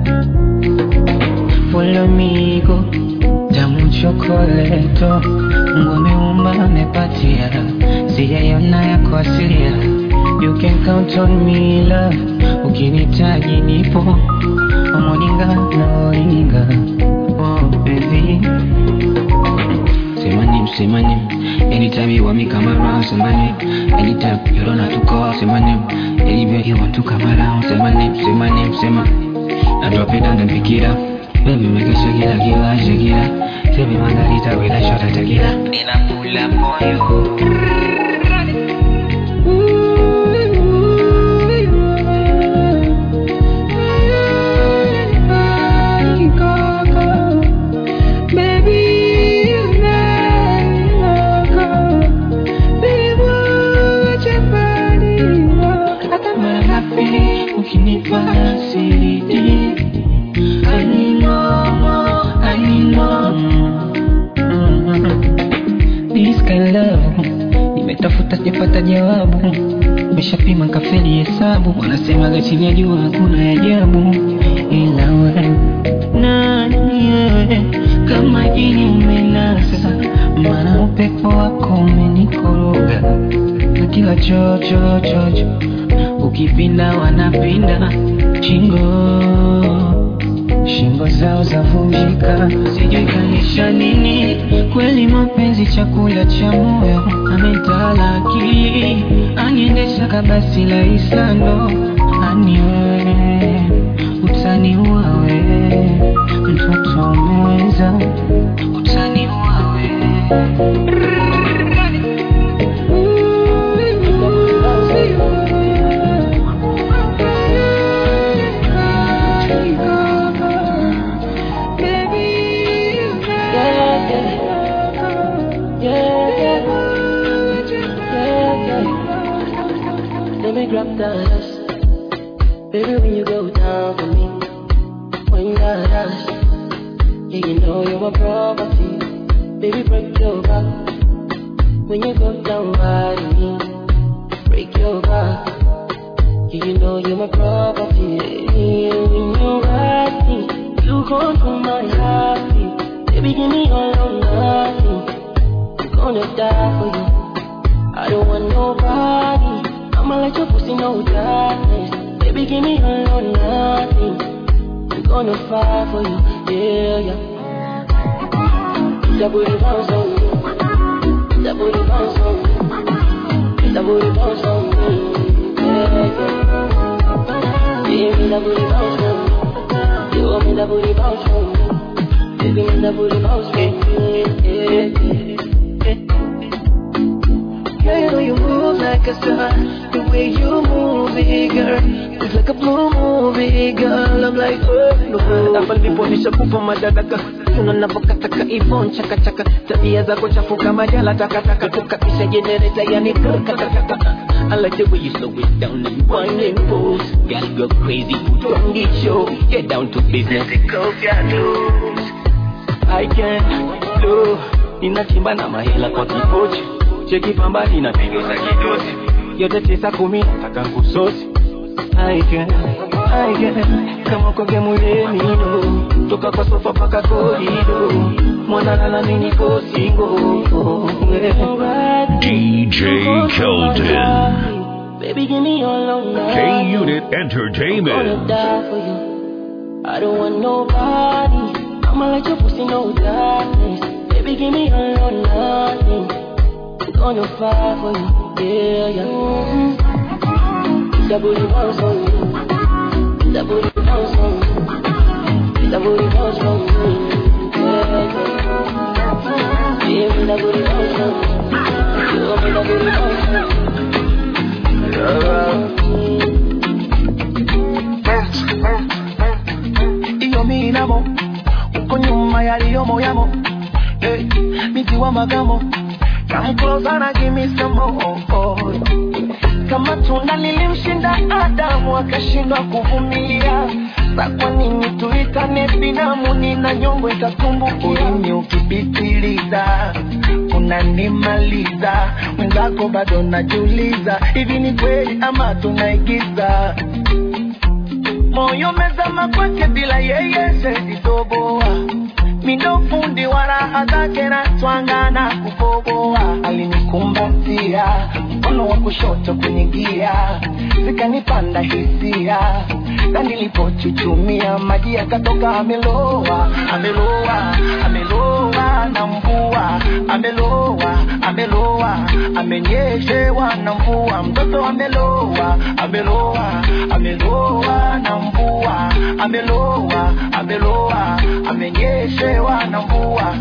Follow me go, tamu chokoleto, Mungu ameumba amepatia, sijaiona yako asilia. You can count on me love, ukinitaji nipo, omoninga na oringa, oh baby. Say my name, say my name. Anytime you want me, come around, say my name. Anytime you don't have to call, say my name. Anywhere you want to come around, say my name, say my name, say my I drop it down and pick it up. Baby, make it shake it like you like shake it up. Tell me margarita with a shot of tequila. Then I pull up on you. Mara ngapi ukinipa siridi Anino, anino This kind love Nimetafuta sijapata jawabu Nimeshapima kafeli hesabu Wanasemaga chini ya jua hakuna ajabu Ila wewe nani wewe Kama jini umenasa Maana upepo wako umenikoroga Na kila chocho chocho Ukipinda wanapinda Shingo Shingo zao zavunjika Sijui kanisha nini Kweli mapenzi chakula cha moyo Ametala akili Aniendesha kabasi la isando Aniwe Utaniua we Mtoto umeweza Utaniua we Let me grab that Baby, when you go down for me When you got us Yeah, you know you're my property Baby, break your back When you go down right on me Break your back Yeah, you know you're my property Yeah, when you ride me You control my heartbeat Baby, give me all or nothing I'm gonna die for you I don't want nobody. I'ma let your pussy know darkness. Baby, give me all or nothing. I'm gonna fight for you, yeah, yeah. That booty bounce on me. That booty bounce on me. That booty bounce on me, yeah, yeah. Give me that booty bounce on me. You want me that booty bounce on me. Give me that booty bounce on me, yeah, yeah. Girl, you know you move like a star. The way you move it, girl. It's like a blue movie, girl. I'm like, oh, no. Hapa ndipo nishakupa madaraka unanavyokataka ivon chakachaka tabia zako chafu kama jala takataka tukapisha jenereta yani katakataka I like the way you slow it down and wine and pose Girl go crazy, put on the show Get down to business, take off your clothes I can't do Ninachimba na mahela kwa kipochi Cheki pambani na pigo za kidosi Yote tisa kumi nataka kusosi I can, I can Kama kwa gemuleni do Toka kwa sofa paka korido Mwana lala mini kosingo DJ Keldon. Baby, give me all or nothing. K Unit I'm gonna Entertainment. die for you. I don't want nobody. I'ma let your pussy know darkness. Baby, give me all or nothing. I'm gonna fight for you, yeah, yeah. That booty bounce on me. That booty bounce on me. that booty bounce for me. Yeah, yeah, that booty bounce for me. You want me that booty bounce for iyo minamo uko nyuma yaliyomo yamo hey, miti wa magamo Come closer na give me some more kama tunda lilimshinda Adamu akashindwa kuvumilia sa kwa nini tuitane binamu nina nyongo itatumbukia ulimi ukipitiliza unanimaliza mwenzako bado najiuliza hivi ni kweli ama tunaigiza moyo mezama kwake bila yeye sezitoboa mindo fundi wa raha zake na twangana kukoboa alinikumbatia mkono wa kushoto kwenye gia zikanipanda hisia na nilipochuchumia maji yakatoka ameloa ameloa ameloa na mvua ameloa ameloa amenyeshewa na mvua mtoto ameloa ameloa ameloa na mvua ameloa ameloa amenyeshewa na mvua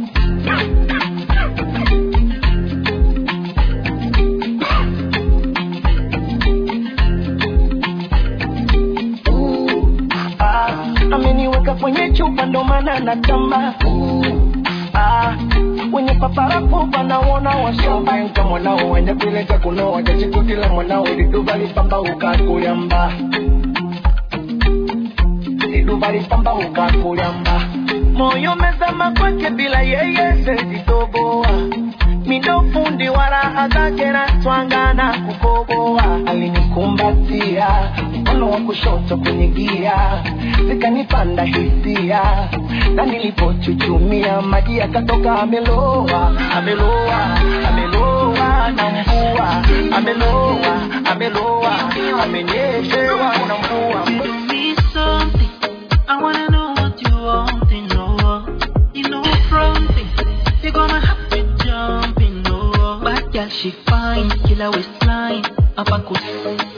ah, ameniweka kwenye chupa ndo maana natamba ah, wenye paparapo wanaona washobanka mwanao wende kuleta kunoa chachikutila mwanao liduva lipamba ukakulyamba liduva lipamba ukakulyamba moyo mezama kwake bila yeye sezitoboa mindo fundi wa raha zake na twangana kukoboa alinikumbatia mkono wa kushoto kwenye gia zikanipanda hisia na nilipochuchumia maji yakatoka ameloa ameloa ameloa na mvua ameloa ameloa amenyeshewa na mvua me something. I wanna know what you want to know. You know fronting. You gonna have to jump in no. Bad girl, she fine. Killer waistline. Up a cool.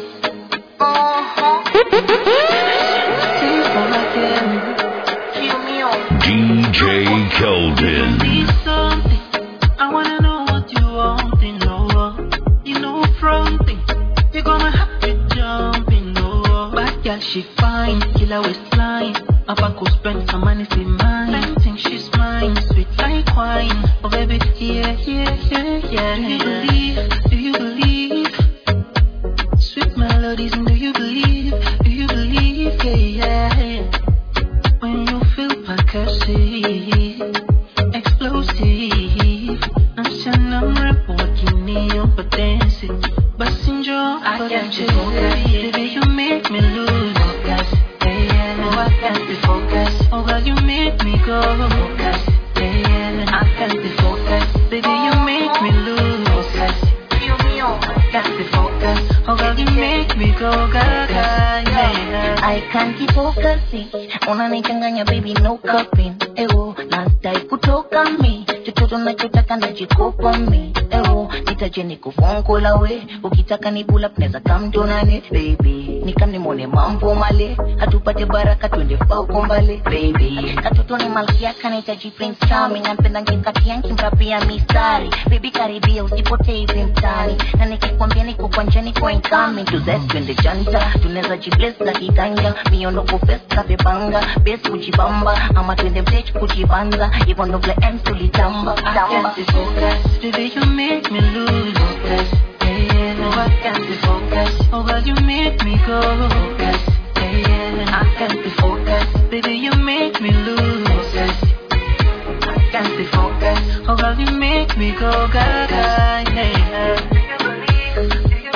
DJ Kelvin. Me something. I wanna know what you want to know. You know fronting. You gonna have to jump in no. Bad girl, she fine. Killer waistline. Up a cool. Spend some money, see mine. I think she's mine. Sweet like wine. Oh baby, yeah, yeah, yeah, yeah. Do you believe? Do you believe? Sweet melodies, and do you believe? Do you believe? Yeah, yeah. When you feel percussive, explosive, msichana mrembo wa kinio potensi, basi njoo faraja. Baby, you make me lose focus. Yeah, yeah. Oh, I can't be focused. Oh, God, you make me go focus. Yeah, yeah. I can't be focused. Baby, you make me lose focus. I can't be focused. Oh, God, you make me go gaga. Yeah. I can't keep focusing unanichanganya baby no cupping ewo nastai kutoka mi chochote unachotaka najikopa mi ewo nitaje nikufungula we ukitaka ni pull up neza kamtonane baby nikanimone mambo male hatupate baraka twende fauko mbale baby katoto ni malkia kanahitaji prince charming nampenda ngekati yanki mrapia mistari baby karibia usipotee hivi mtani na nikikwambia niko kwa njani kwa incoming to that twende janta tunaweza jibless na kiganja miondoko festa vibanga bes kujibamba ama twende mtech kujibanza hivyo ndo vile m tulitamba I can't be focused. Baby, you make me lose focus. Yeah, yeah. No, I can't be focused. Oh, God, you make me go focus. Yeah, yeah. I can't be focused. Baby, you make me lose focus. I can't be focused. Oh, God, you make me go gaga. Yeah.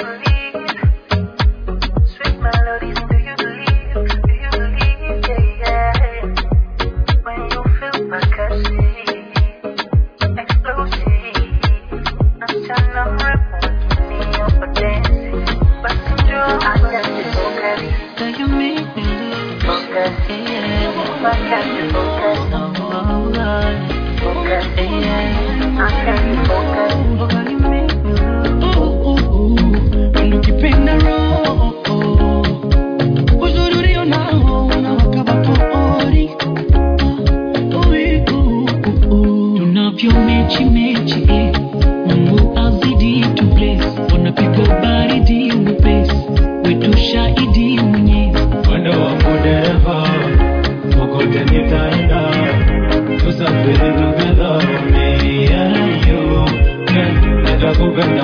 Sweet melodies, do you believe? Do you believe? Yeah, yeah. When you feel percussive, explosive, msichana mrembo kinio potensi, basi njoo focus. Do you make me lose focus? Yeah, I can't focus. No, oh, Lord. Focus. Yeah, I can't focus. Oh, God, you make me lose. ukipenda roho uzuri ulio nao unawaka vapori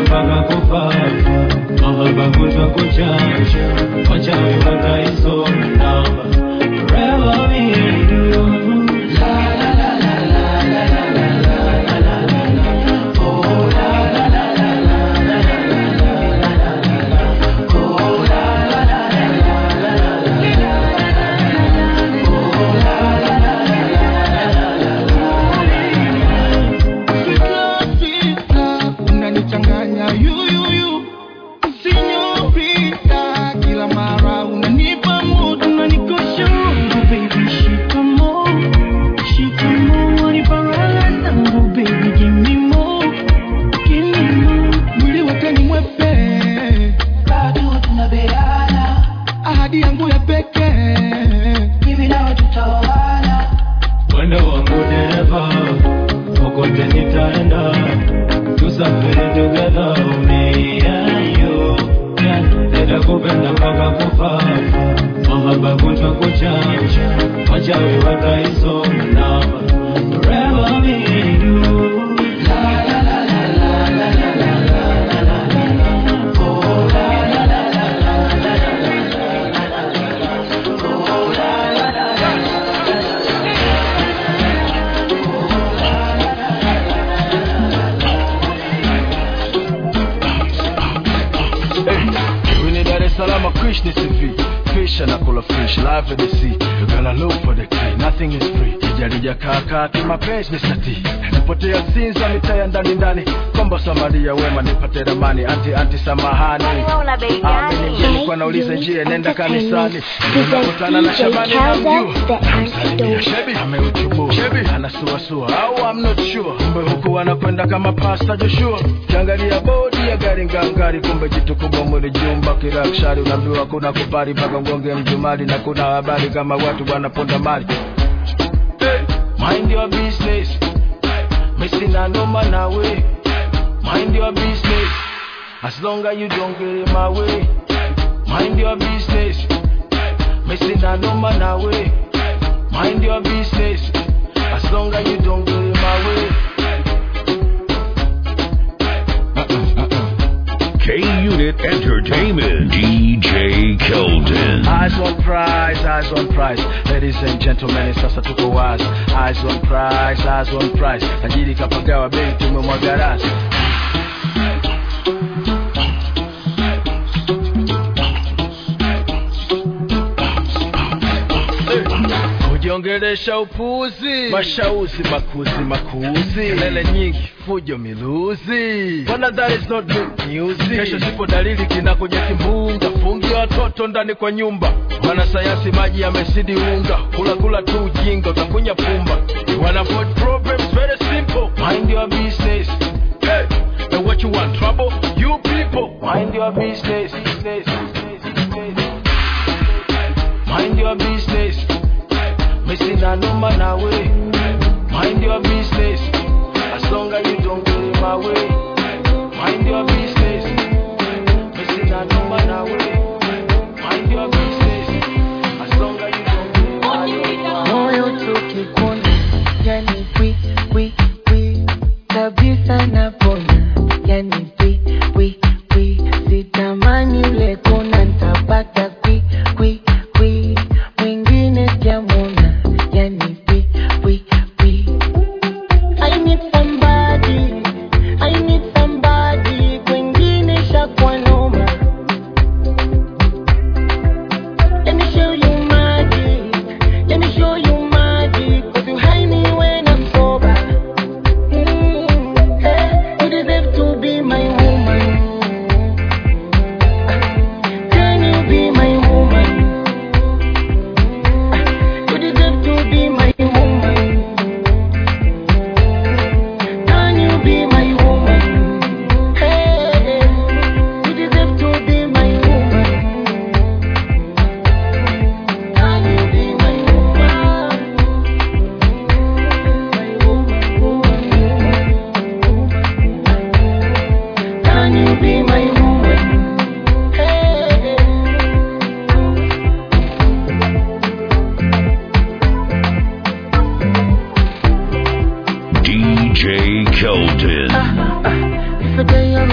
mpaka kufa mahaba kutwa kuchanja wachawi wataisoma namba forever me and you unanichanganya yuyuyu sinyorita kila mara unanipa moto unanikosha roho baby shikamo shikamo waniparala zangu baby give me more give me more mwili wote ni mwepe bado tunabeana ahadi yangu ya pekee hivi nao tutaoana Mwendo wangu dereva, kokote nitaenda, tusafiri together, me and you. Yeah, nitakupenda mpaka kufa, mahaba kutwa kuchanja, wachawi wataisoma namba, forever me and you. We need Dar es Salaam, Krishna CV. Fish and akula fish, live in the sea. You gotta look for the key, nothing is free. Kijarija kaka kimapenzi Mr. T. Nipotea Sinza mitaa ya ndani ndani. Kombo Samaria wema nipate ramani. Anti anti samahani. Ameniambia nilikuwa nauliza njia nenda kanisani. Tunakutana na Shabani na mjua. Namsalimia Shebi ameuchubu. Shebi anasuasua au I'm not sure. Kumbe huku anakwenda kama Pastor Joshua. Kiangalia bodi ya gari ngangari, kumbe jitu kubwa mwili jumba kirakshari. Unaambiwa kuna kupari mpaka ngonge mjumali, na kuna habari kama watu wanaponda mali. Hey, mind your business. Missing na noma na way. Mind your business. As long as you don't get in my way. Mind your business. Missing na noma na way. Mind your business. As long as you don't get in my way. K Unit Entertainment. DJ Keldon. Eyes on prize, eyes on prize. Ladies and gentlemen, sasa tuko wazi. Eyes on prize, eyes on prize. Tajiri kapagawa bei tumemwaga rasi. kujiongelesha upuzi, mashauzi makuzi makuzi, kelele nyingi, fujo miluzi. Bwana, that is not good news. Kesho sipo dalili kinakuja kimbunga, fungia watoto ndani kwa nyumba. Wanasayansi maji yamezidi unga, kula kula tu ujinga, utakunya pumba. You wanna avoid problems, very simple. Mind your business. Hey, and what you want, trouble? You people, mind your business. business, business, business. Mind your business. Missing a number na way. Mind your business. As long as you don't get in my way. Mind your business. Missing a number na way. Mind your business. As long as you don't get in my way. moyo tukikuna yani kwi kwi kwi kabisa napona yani kwi kwi kwi sitamani ule kona ntapata kwi kwi kwi mwingine sijamwona yani kwi kwi kwi I need somebody I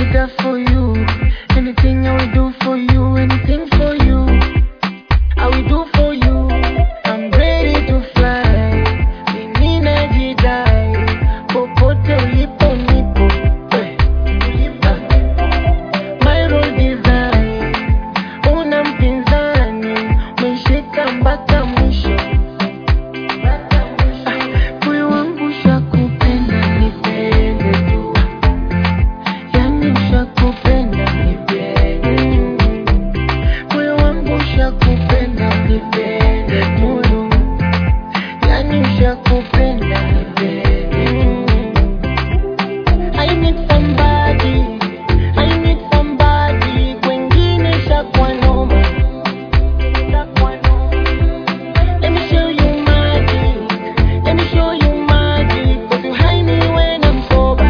be there for you. Anything I will do for you, anything for you. I will do for you. I'm ready to fly. Mimi najidai. Popote ulipo nipo. Eh, ulipo. My road design. Una mpinzani. Umeshika mpaka mwisho. Moyo wangu shakupenda nipende tu. Yani shakupenda nipende tu. Moyo wangu shakupenda nipende tu. Yani shakupenda nipende tu. I need somebody, I need somebody, kwengine shakwa noma. Shakwa noma. Let me show you magic, let me show you magic, but you hide me when I'm sober.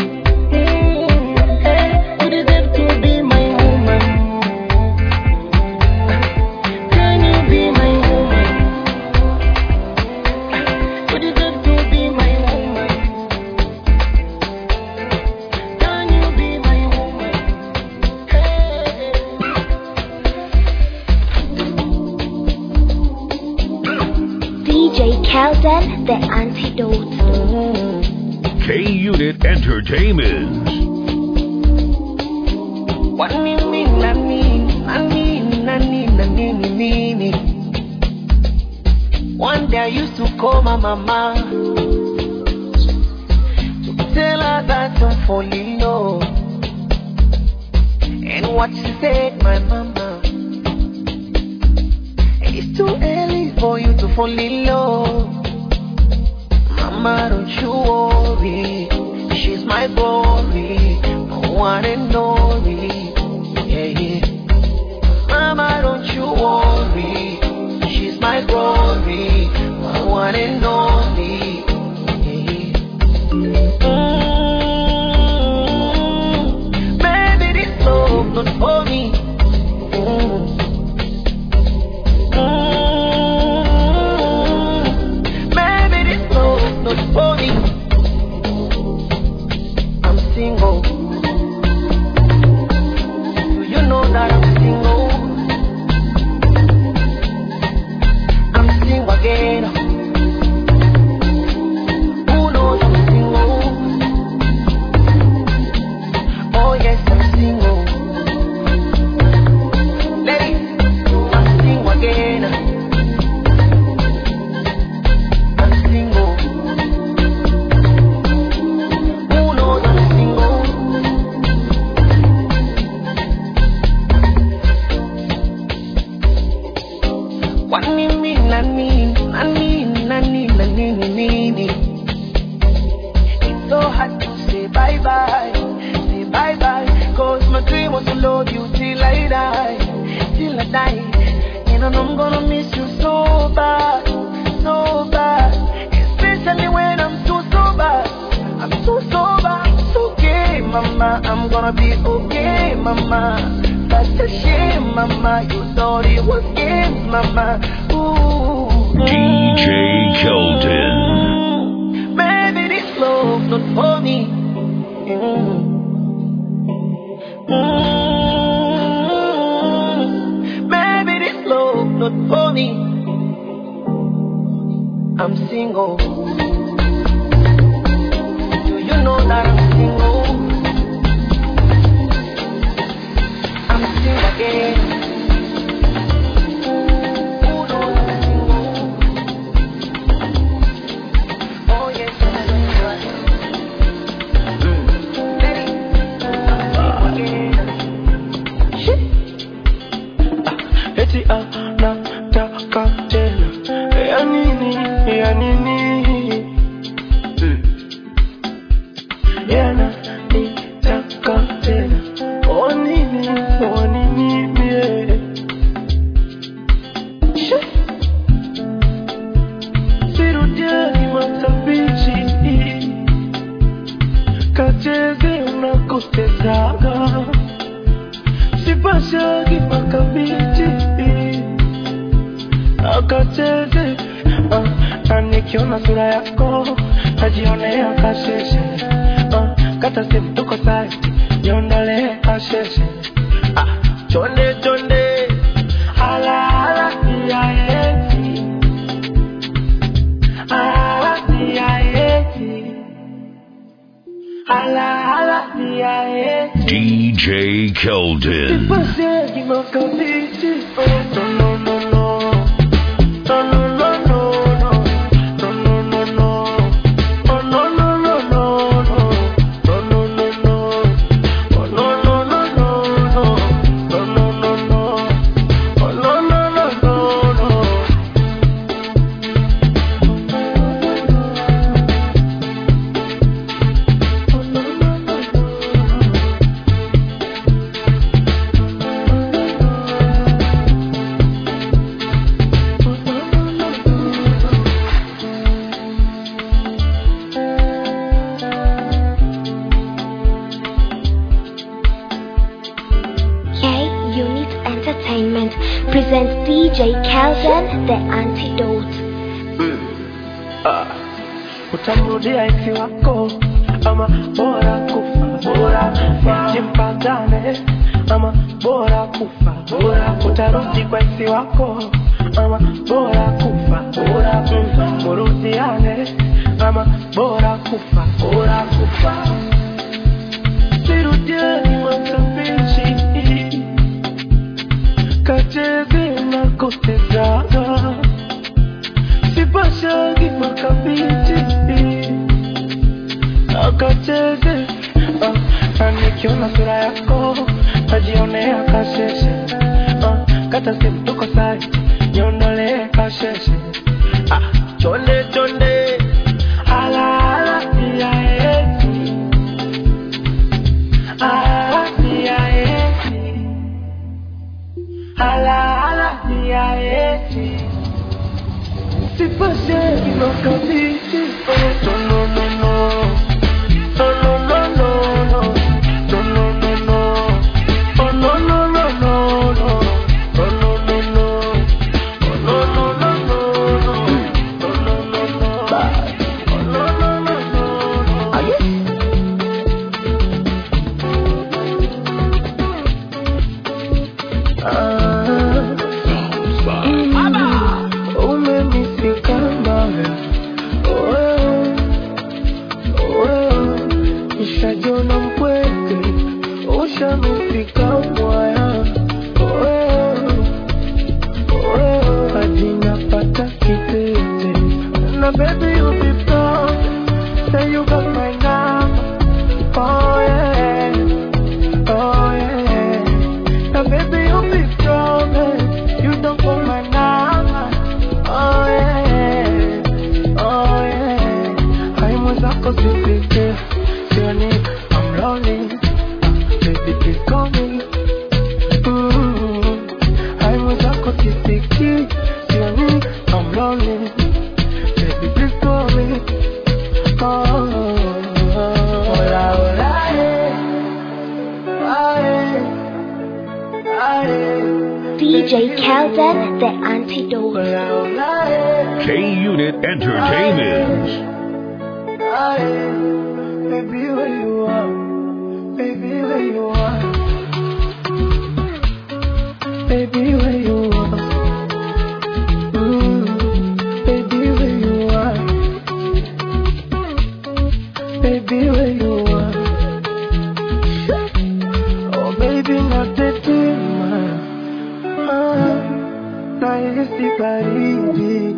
Mm, hey, you deserve to be my woman. Can you be my woman? You deserve to be my woman. Can you be my woman? DJ Kelden, the antidote. K Unit Entertainment. Wanini nani nani nani nani nini One day I used to call my mama to tell her that I'm falling low. And what she said, my mama, it's too early for you to fall in love. Mama, don't you worry, she's my glory, my one and only. Yeah, yeah. Mama, don't you worry, she's my glory, my one and only. Yeah, yeah. Mm, baby, this love not for me. Mm. Mm, baby, this love not for me. I'm single. Do you know that I'm single? I'm single again. Who knows I'm single? Oh yes, I'm single. Ladies, I'm single again. I'm single. Who knows I'm single? Wanini nani nani nani nani nini It's so hard to say bye bye Say bye bye Cause my dream was to love you till I die Till I die And I know I'm gonna miss you so bad So bad Especially when I'm too sober I'm too sober It's okay mama I'm gonna be okay mama Such a shame mama You thought it was games mama Ooh DJ Keldon. Baby, this love not for me. Mm. Mm. Baby, this love not for me. I'm single. Do you know that I'm single? I'm single again. Who knows I'm single? Oh yes, I'm single. Baby, I'm single again. eti anataka tena ya nini ya nini Mm. yana nitaka tena o nini o nini mie She. sirudiani matabichi kacheze unakotezaga sipashagi makabichi akacheze ah, na nikiona sura yako najionea kasheshe ah, kata simu tuko saiti niondole kasheshe ah, chonde chonde hala hala ya eti hala ya eti hala hala ya eti DJ Keldon. Pasé y no cambié, oh, no, no, no, no. No, no, no, no, no. No, no, no, no. Oh, no, no, no, no, no. No, no, no, no. Oh, no, no, no, no, no. No, no, no, no. Oh, no, no, no, no, no. K Unit Entertainment presents DJ Kelvin the Antidote. Ah, utamrudia isi wako ama bora kufa bora kufa jimpatane ama bora kufa bora utarudi kwa isi wako ama bora kufa bora kufa murudiane ama bora kufa bora kufa sirudiani matapishi kacheze na kutezaga sipashagi makabiti akacheze ah, na nikiona sura yako najionea kasheshe ah, kata simu tuko sai niondolee kasheshe ah, chonde chonde ala ala ya eti ala ya eti ala ala ya eti Sipashe makabiti oh, no no no no no no no no no no no no no oh no no no no no oh no no no oh no no no no no oh no no no Bye. oh no no no no no Ah, umenisika mbaya wewe, wewe, nishajona mpweke ushanifika mwaya wewe, wewe, hadi napata kitete na baby you be proud say you got my number oh yeah oh yeah now baby you be strong eh, you don't call my number oh yeah oh yeah hai mwenzako sipite sioni I'm lonely baby please call me Mm. hai mwenzako sipiki sioni I'm lonely baby please call me oh hola hola eh Aye. Aye. DJ Kelvin the Antidote. K Unit Entertainment. Aye. Baby, where you are? Baby, where you are? Baby, where you are? Mm. Baby, where you are? Baby, where you are? Oh, baby, not the Ah, nahisi baridi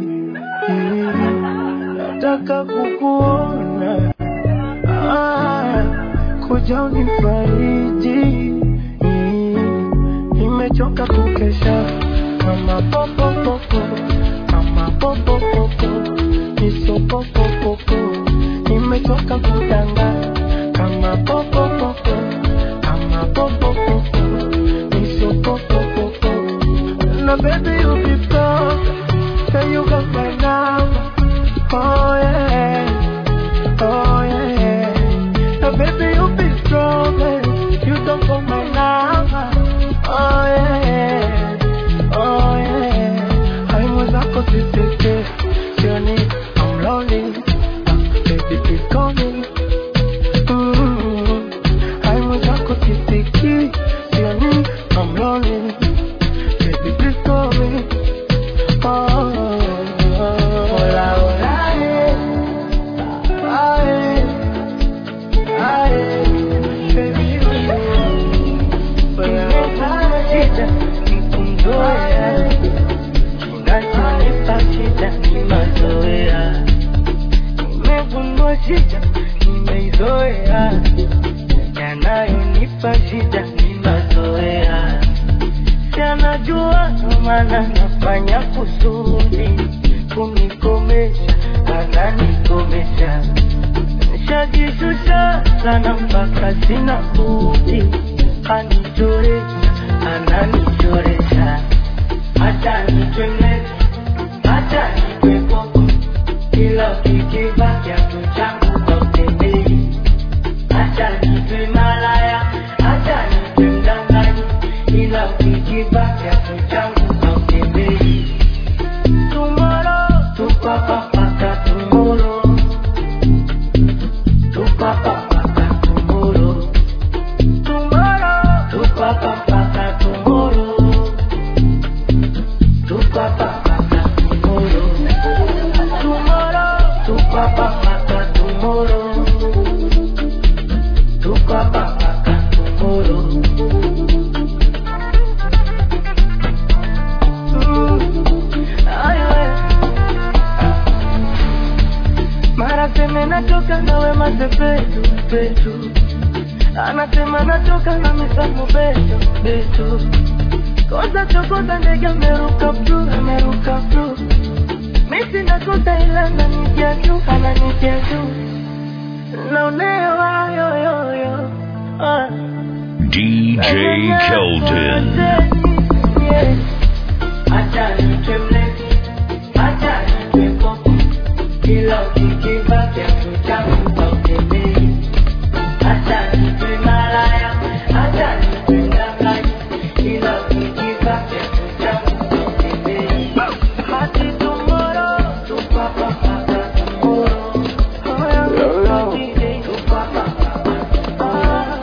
nataka kukuona ah, kuja unifariji nimechoka kukesha kama popopopo kama popopopo nisopopopopo nimechoka kudanga kama popopopo kama popopopo nisopopopopo na baby you be proud say you got my number oh yeah oh yeah now baby you be strong eh, you don't got my number oh yeah oh yeah hai mwenzako sisite sioni I'm lonely baby please call me Mm. hai mwenzako sana nafanya kusudi kunikomesha ananikomesha nishajishusha sana mpaka sina budi anichoresha ananichoresha hata nitwemeza hata nitwe koko kila ukikiva kiatu changu kwa utembei hata nitwe malaya hata nitwe mdanganyi ila ukikiva kiatu changu kwa utembei Tomorrow, tupapapaka tomorrow Tupapapaka tomorrow Tomorrow, tupapapaka tomorrow Tupapapaka tomorrow Tomorrow, tupapapaka tomorrow Tupapapaka tomorrow mara seme natoka nawe mazepetu petu anasema natoka na misamu beto beto koza chokoza ndege ameruka pru ameruka pru misi nakosa ila nanitia tu ananitia tu naonewa yoyoyo ah. DJ Keldon. Acha nitwe mlevi, acha nitwe popo, kila ukikiva kiatu changu kwa utembei. Acha nitwe malaya, acha nitwe mdanganyi, kila ukikiva kiatu changu kwa utembei. Hadi tomorrow, tupapapaka tomorrow. Oh, yeah, DJ, tupapapaka. Ah,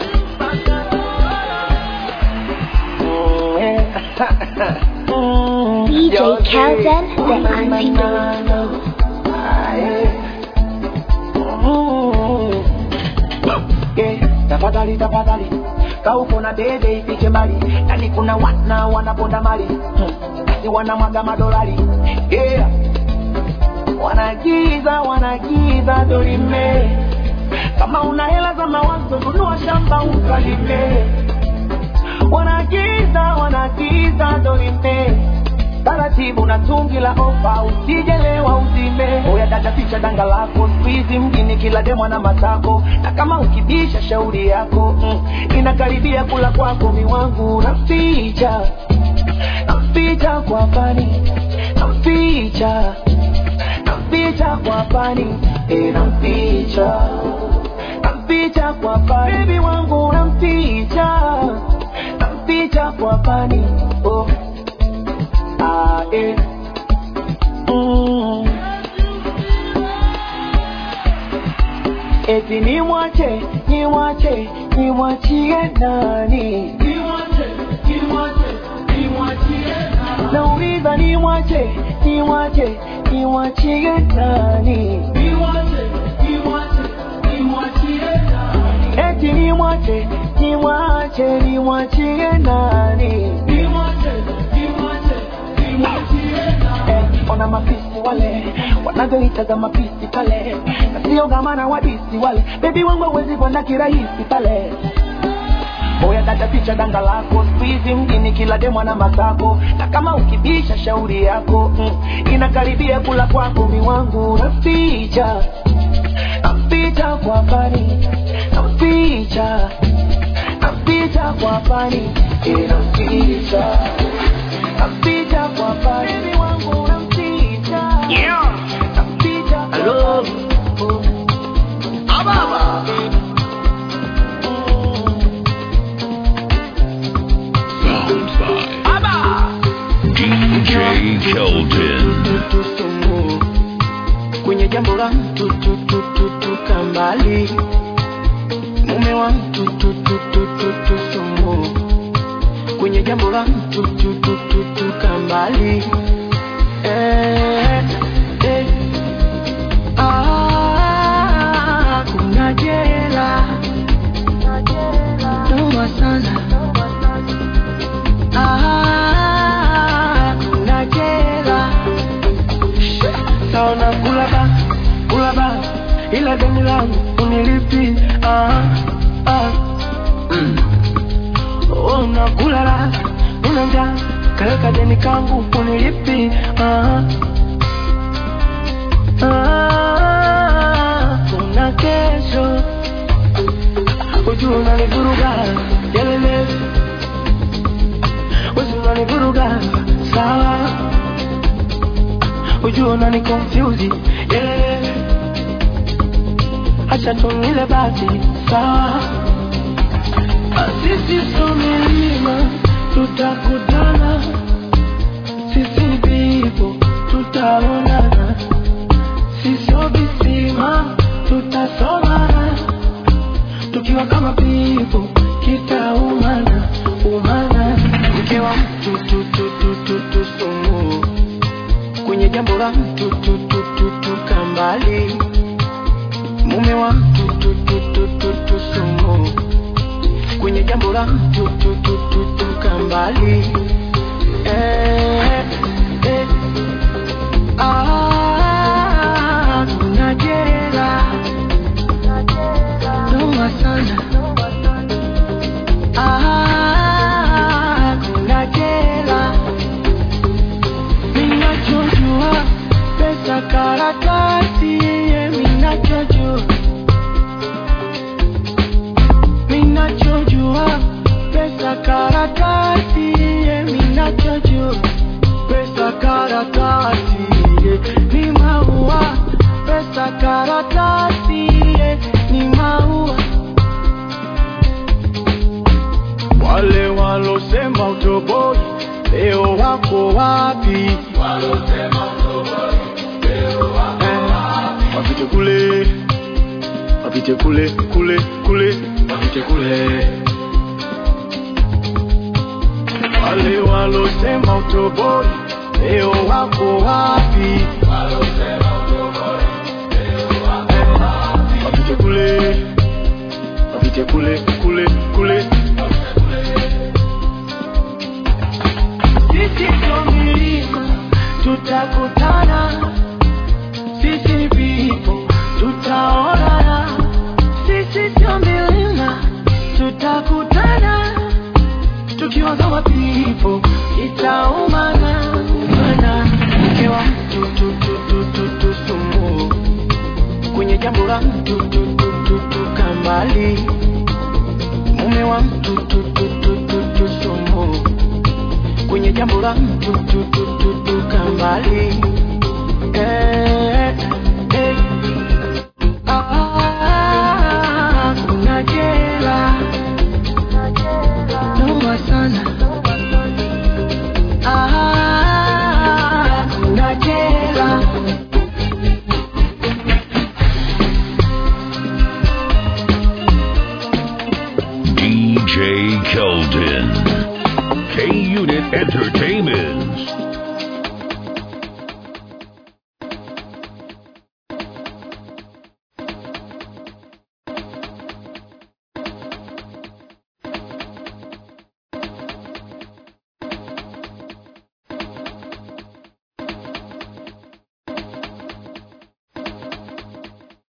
DJ Kelden, the antidote. Yeah, tafadhali tafadhali kauko na dede ifiche mbali yani kuna wana wanaponda mali hmm. si wanamwaga madolari yeah. wanagiza wanagiza dorime kama una hela za mawazo nunua shamba ukalime wanagiza wanagiza dorime taratibu na tungi la ofa usijelewa uzime oya dada ficha danga lako squeeze mjini kila demwa na matako na kama ukibisha shauri yako mm, inakaribia kula kwako miwangu naficha naficha kwa pani naficha naficha kwa pani e naficha naficha kwa pani baby wangu naficha naficha kwa pani oh ah, eh. mm. eti nimwache nimwache nimwachie nani nauliza nimwache nimwache nimwachie nani eti nimwache nimwache nimwachie nani Eh, ona mapisi wale wanavyoitaga mapisi pale na sio gamana wadisi wale bebi wangu hawezi kwenda kirahisi pale oya dada picha danga lako squeeze mjini kila demwa na matako na kama ukibisha shauri yako mm, inakaribia kula kwako miwangu naficha naficha kwa pani naficha naficha kwa pani eh, naficha naficha kwa pani Baby wangu naficha naficha Hello. Ababa. Sounds by DJ Keldon. tusumu kwenye jambo la mtu tu tu tu tu kambali mume wa mtu tu tu tu tu tusumu kwenye jambo la mtu tu tu tu tu kambali eh, eh. Ah, kuna jela noma sana Ah, kuna jela naona kula ba kula ba ila deni langu unilipi ah, ah. Mm. Oh, unakula la una njaa kaweka deni kangu unilipi ah. Ah, kuna kesho ujua unanivuruga yelele wezi unanivuruga sawa ujua unani confuse yelele acha tunile basi sawa sisi so milima tutakutana sisi vipo tutaonana sisio visima tutasomana tukiwa kama pipo kitaumana umana mke wa mtu tu, tu, tu, tu, tu, sumu kwenye jambo la mtu tu, tu, tu, tu, kambali mume wa mtu tu, tu, tu, tu, tu, sumu kwenye jambo la mtu tu, tu, tu, tu, kambali eh, eh. Ah, najera noma sana Ah, najera minachojua pesa karatasi ye minachojua minachojua pesa karatasi ye minachojua pesa karatasi ye ni maua pesa karatasi ye ni maua wale walosema utoboi leo wako wapi Eh, wapite kule wapite kule kule kule wapite kule wale walosema utoboi leo wako wapi Eh, wapite kule wapite kule kule kule sisi sio milima tutakutana sisi vipo tutaonana sisi sio milima tutakutana tukiwa kama pipo itaumana umana mke wa mtu tu, tu, tu, tu, tu, sumu kwenye jambo la mtu tu, tu, tu, tu, kambali mume wa mtu tu, tu, tu, tu, tu, sumu kwenye jambo la mtu tu, tu, tu, tu, kambali eh.